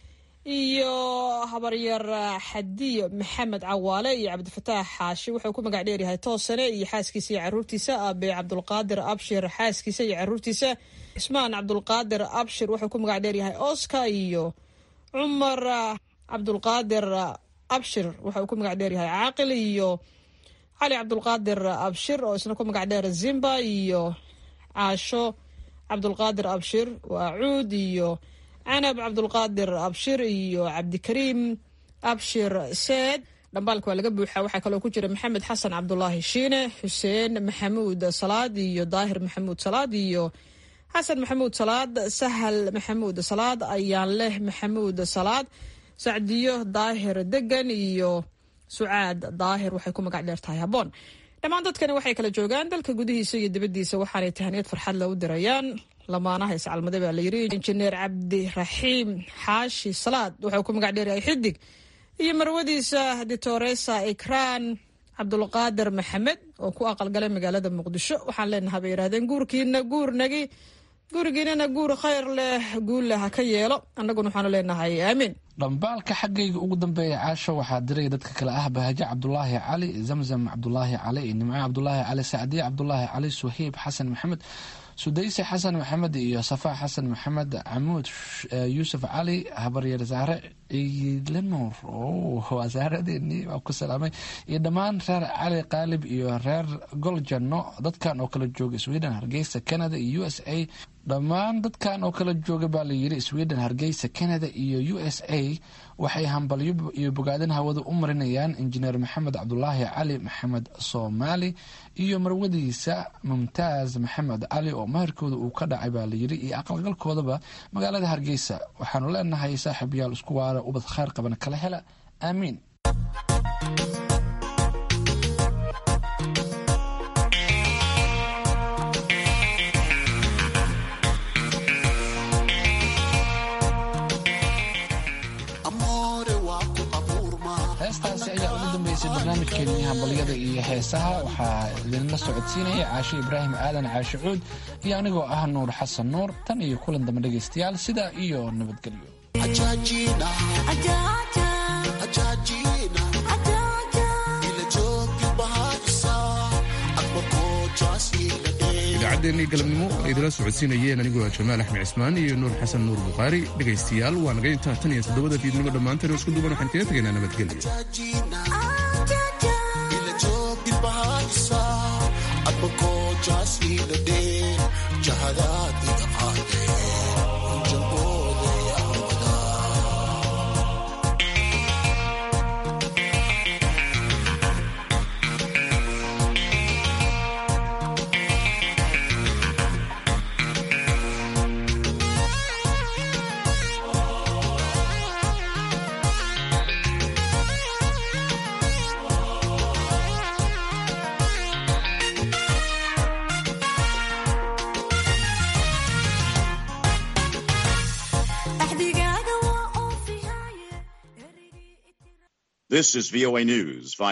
Speaker 14: iyo habaryar xadiyo maxamed cawaale iyo cabdifataax xaashi wuxuu ku magac dheeryahay toosane iyo xaaskiisa iyo caruurtiisa aabe cabdulqaadir abshir xaaskiisa iyo caruurtiisa cismaan cabdulqaadir abshir wuxuu ku magac dheeryahay oscar iyo cumar cabdulqaadir abshir wuxuu ku magac dheeryahay caaqil iyo cali cabdulqaadir abshir oo isna ku magac dheer zimba iyo caasho cabdulqaadir abshir waa cuud iyo canab cabdulqaadir abshir iyo cabdikariim abshir seed dhambaalka waa laga buuxaa waxaa kaloo ku jira maxamed xasan cabdulaahi shiine xuseen maxamuud salaad iyo daahir maxamuud salaad iyo xasan maxamuud salaad sahal maxamuud salaad ayaanleh maxamuud salaad sacdiyo daahir degan iyo sucaad daahir waxay ku magac dheer tahay habboon dhammaan dadkani waxay kala joogaan dalka gudihiisa iyo dibaddiisa waxaanay tahniyad farxad le u dirayaan lamaanaha iscalmade baa layiri injineer cabdiraxiim xaashi salaad wuxuu ku magac dheeryahay xidig iyo marwadiisa ditoresa ikraan cabdulqaadir maxamed oo ku aqalgalay magaalada muqdisho waxaan leenahay bay yidhahdeen guurkiina guurnagi gurigiinana guur khayr leh guulle ha ka yeelo annaguna waxaanu leenahay aamiin
Speaker 2: dhambaalka xaggayga ugu dambeeya caasho waxaa diray dadka kale ah bahaje cabdulaahi cali zamzam cabdulaahi cali iyo nimco cabdulaahi cali sacdiye cabdulaahi cali suheyb xasan maxamed sudayse xasan maxamed iyo safaa xasan maxamed camuud yuusuf cali habaryar saare ciilanuur waa saaradeenii waa ku salaamay iyo dhammaan reer cali qaalib iyo reer goljano dadkan oo kala jooga sweden hargeysa canada iyo u s a dhammaan dadkan oo kala jooga baa layiri sweden hargeysa canada iyo u s a waxay hambalyo iyo bogaadin hawada u marinayaan injineer maxamed cabdulaahi cali maxamed soomaali iyo marwadiisa mumtaaz maxamed cali oo maherkooda uu ka dhacay baa layiri iyo aqalgalkoodaba magaalada hargeysa waxaanu leenahay saaxiibayaal isku waara ubad khayr qaban kala hela aamiin heestaasi ayaa ugu dambeysay barnaamijkeenii hambalyada iyo heesaha waxaa idinla socodsiinaya caashe ibraahim aadan caashe cuud iyo anigoo ah nuur xasan nuur tan iyo kulan dambe dhegaystayaal sidaa iyo nabadgelyo
Speaker 1: idaacaddeenii galabnimo ay idila socodsiinayeen anigoo jamaal axmed cismaan iyo nuur xasan nuur bukhaari dhegaystayaal waa naga intaa tan iyo toddobada fiidnimo dhammaantan isku duban waxaan kaga tegaynaa nabadgelyo
Speaker 17: This is VOA News.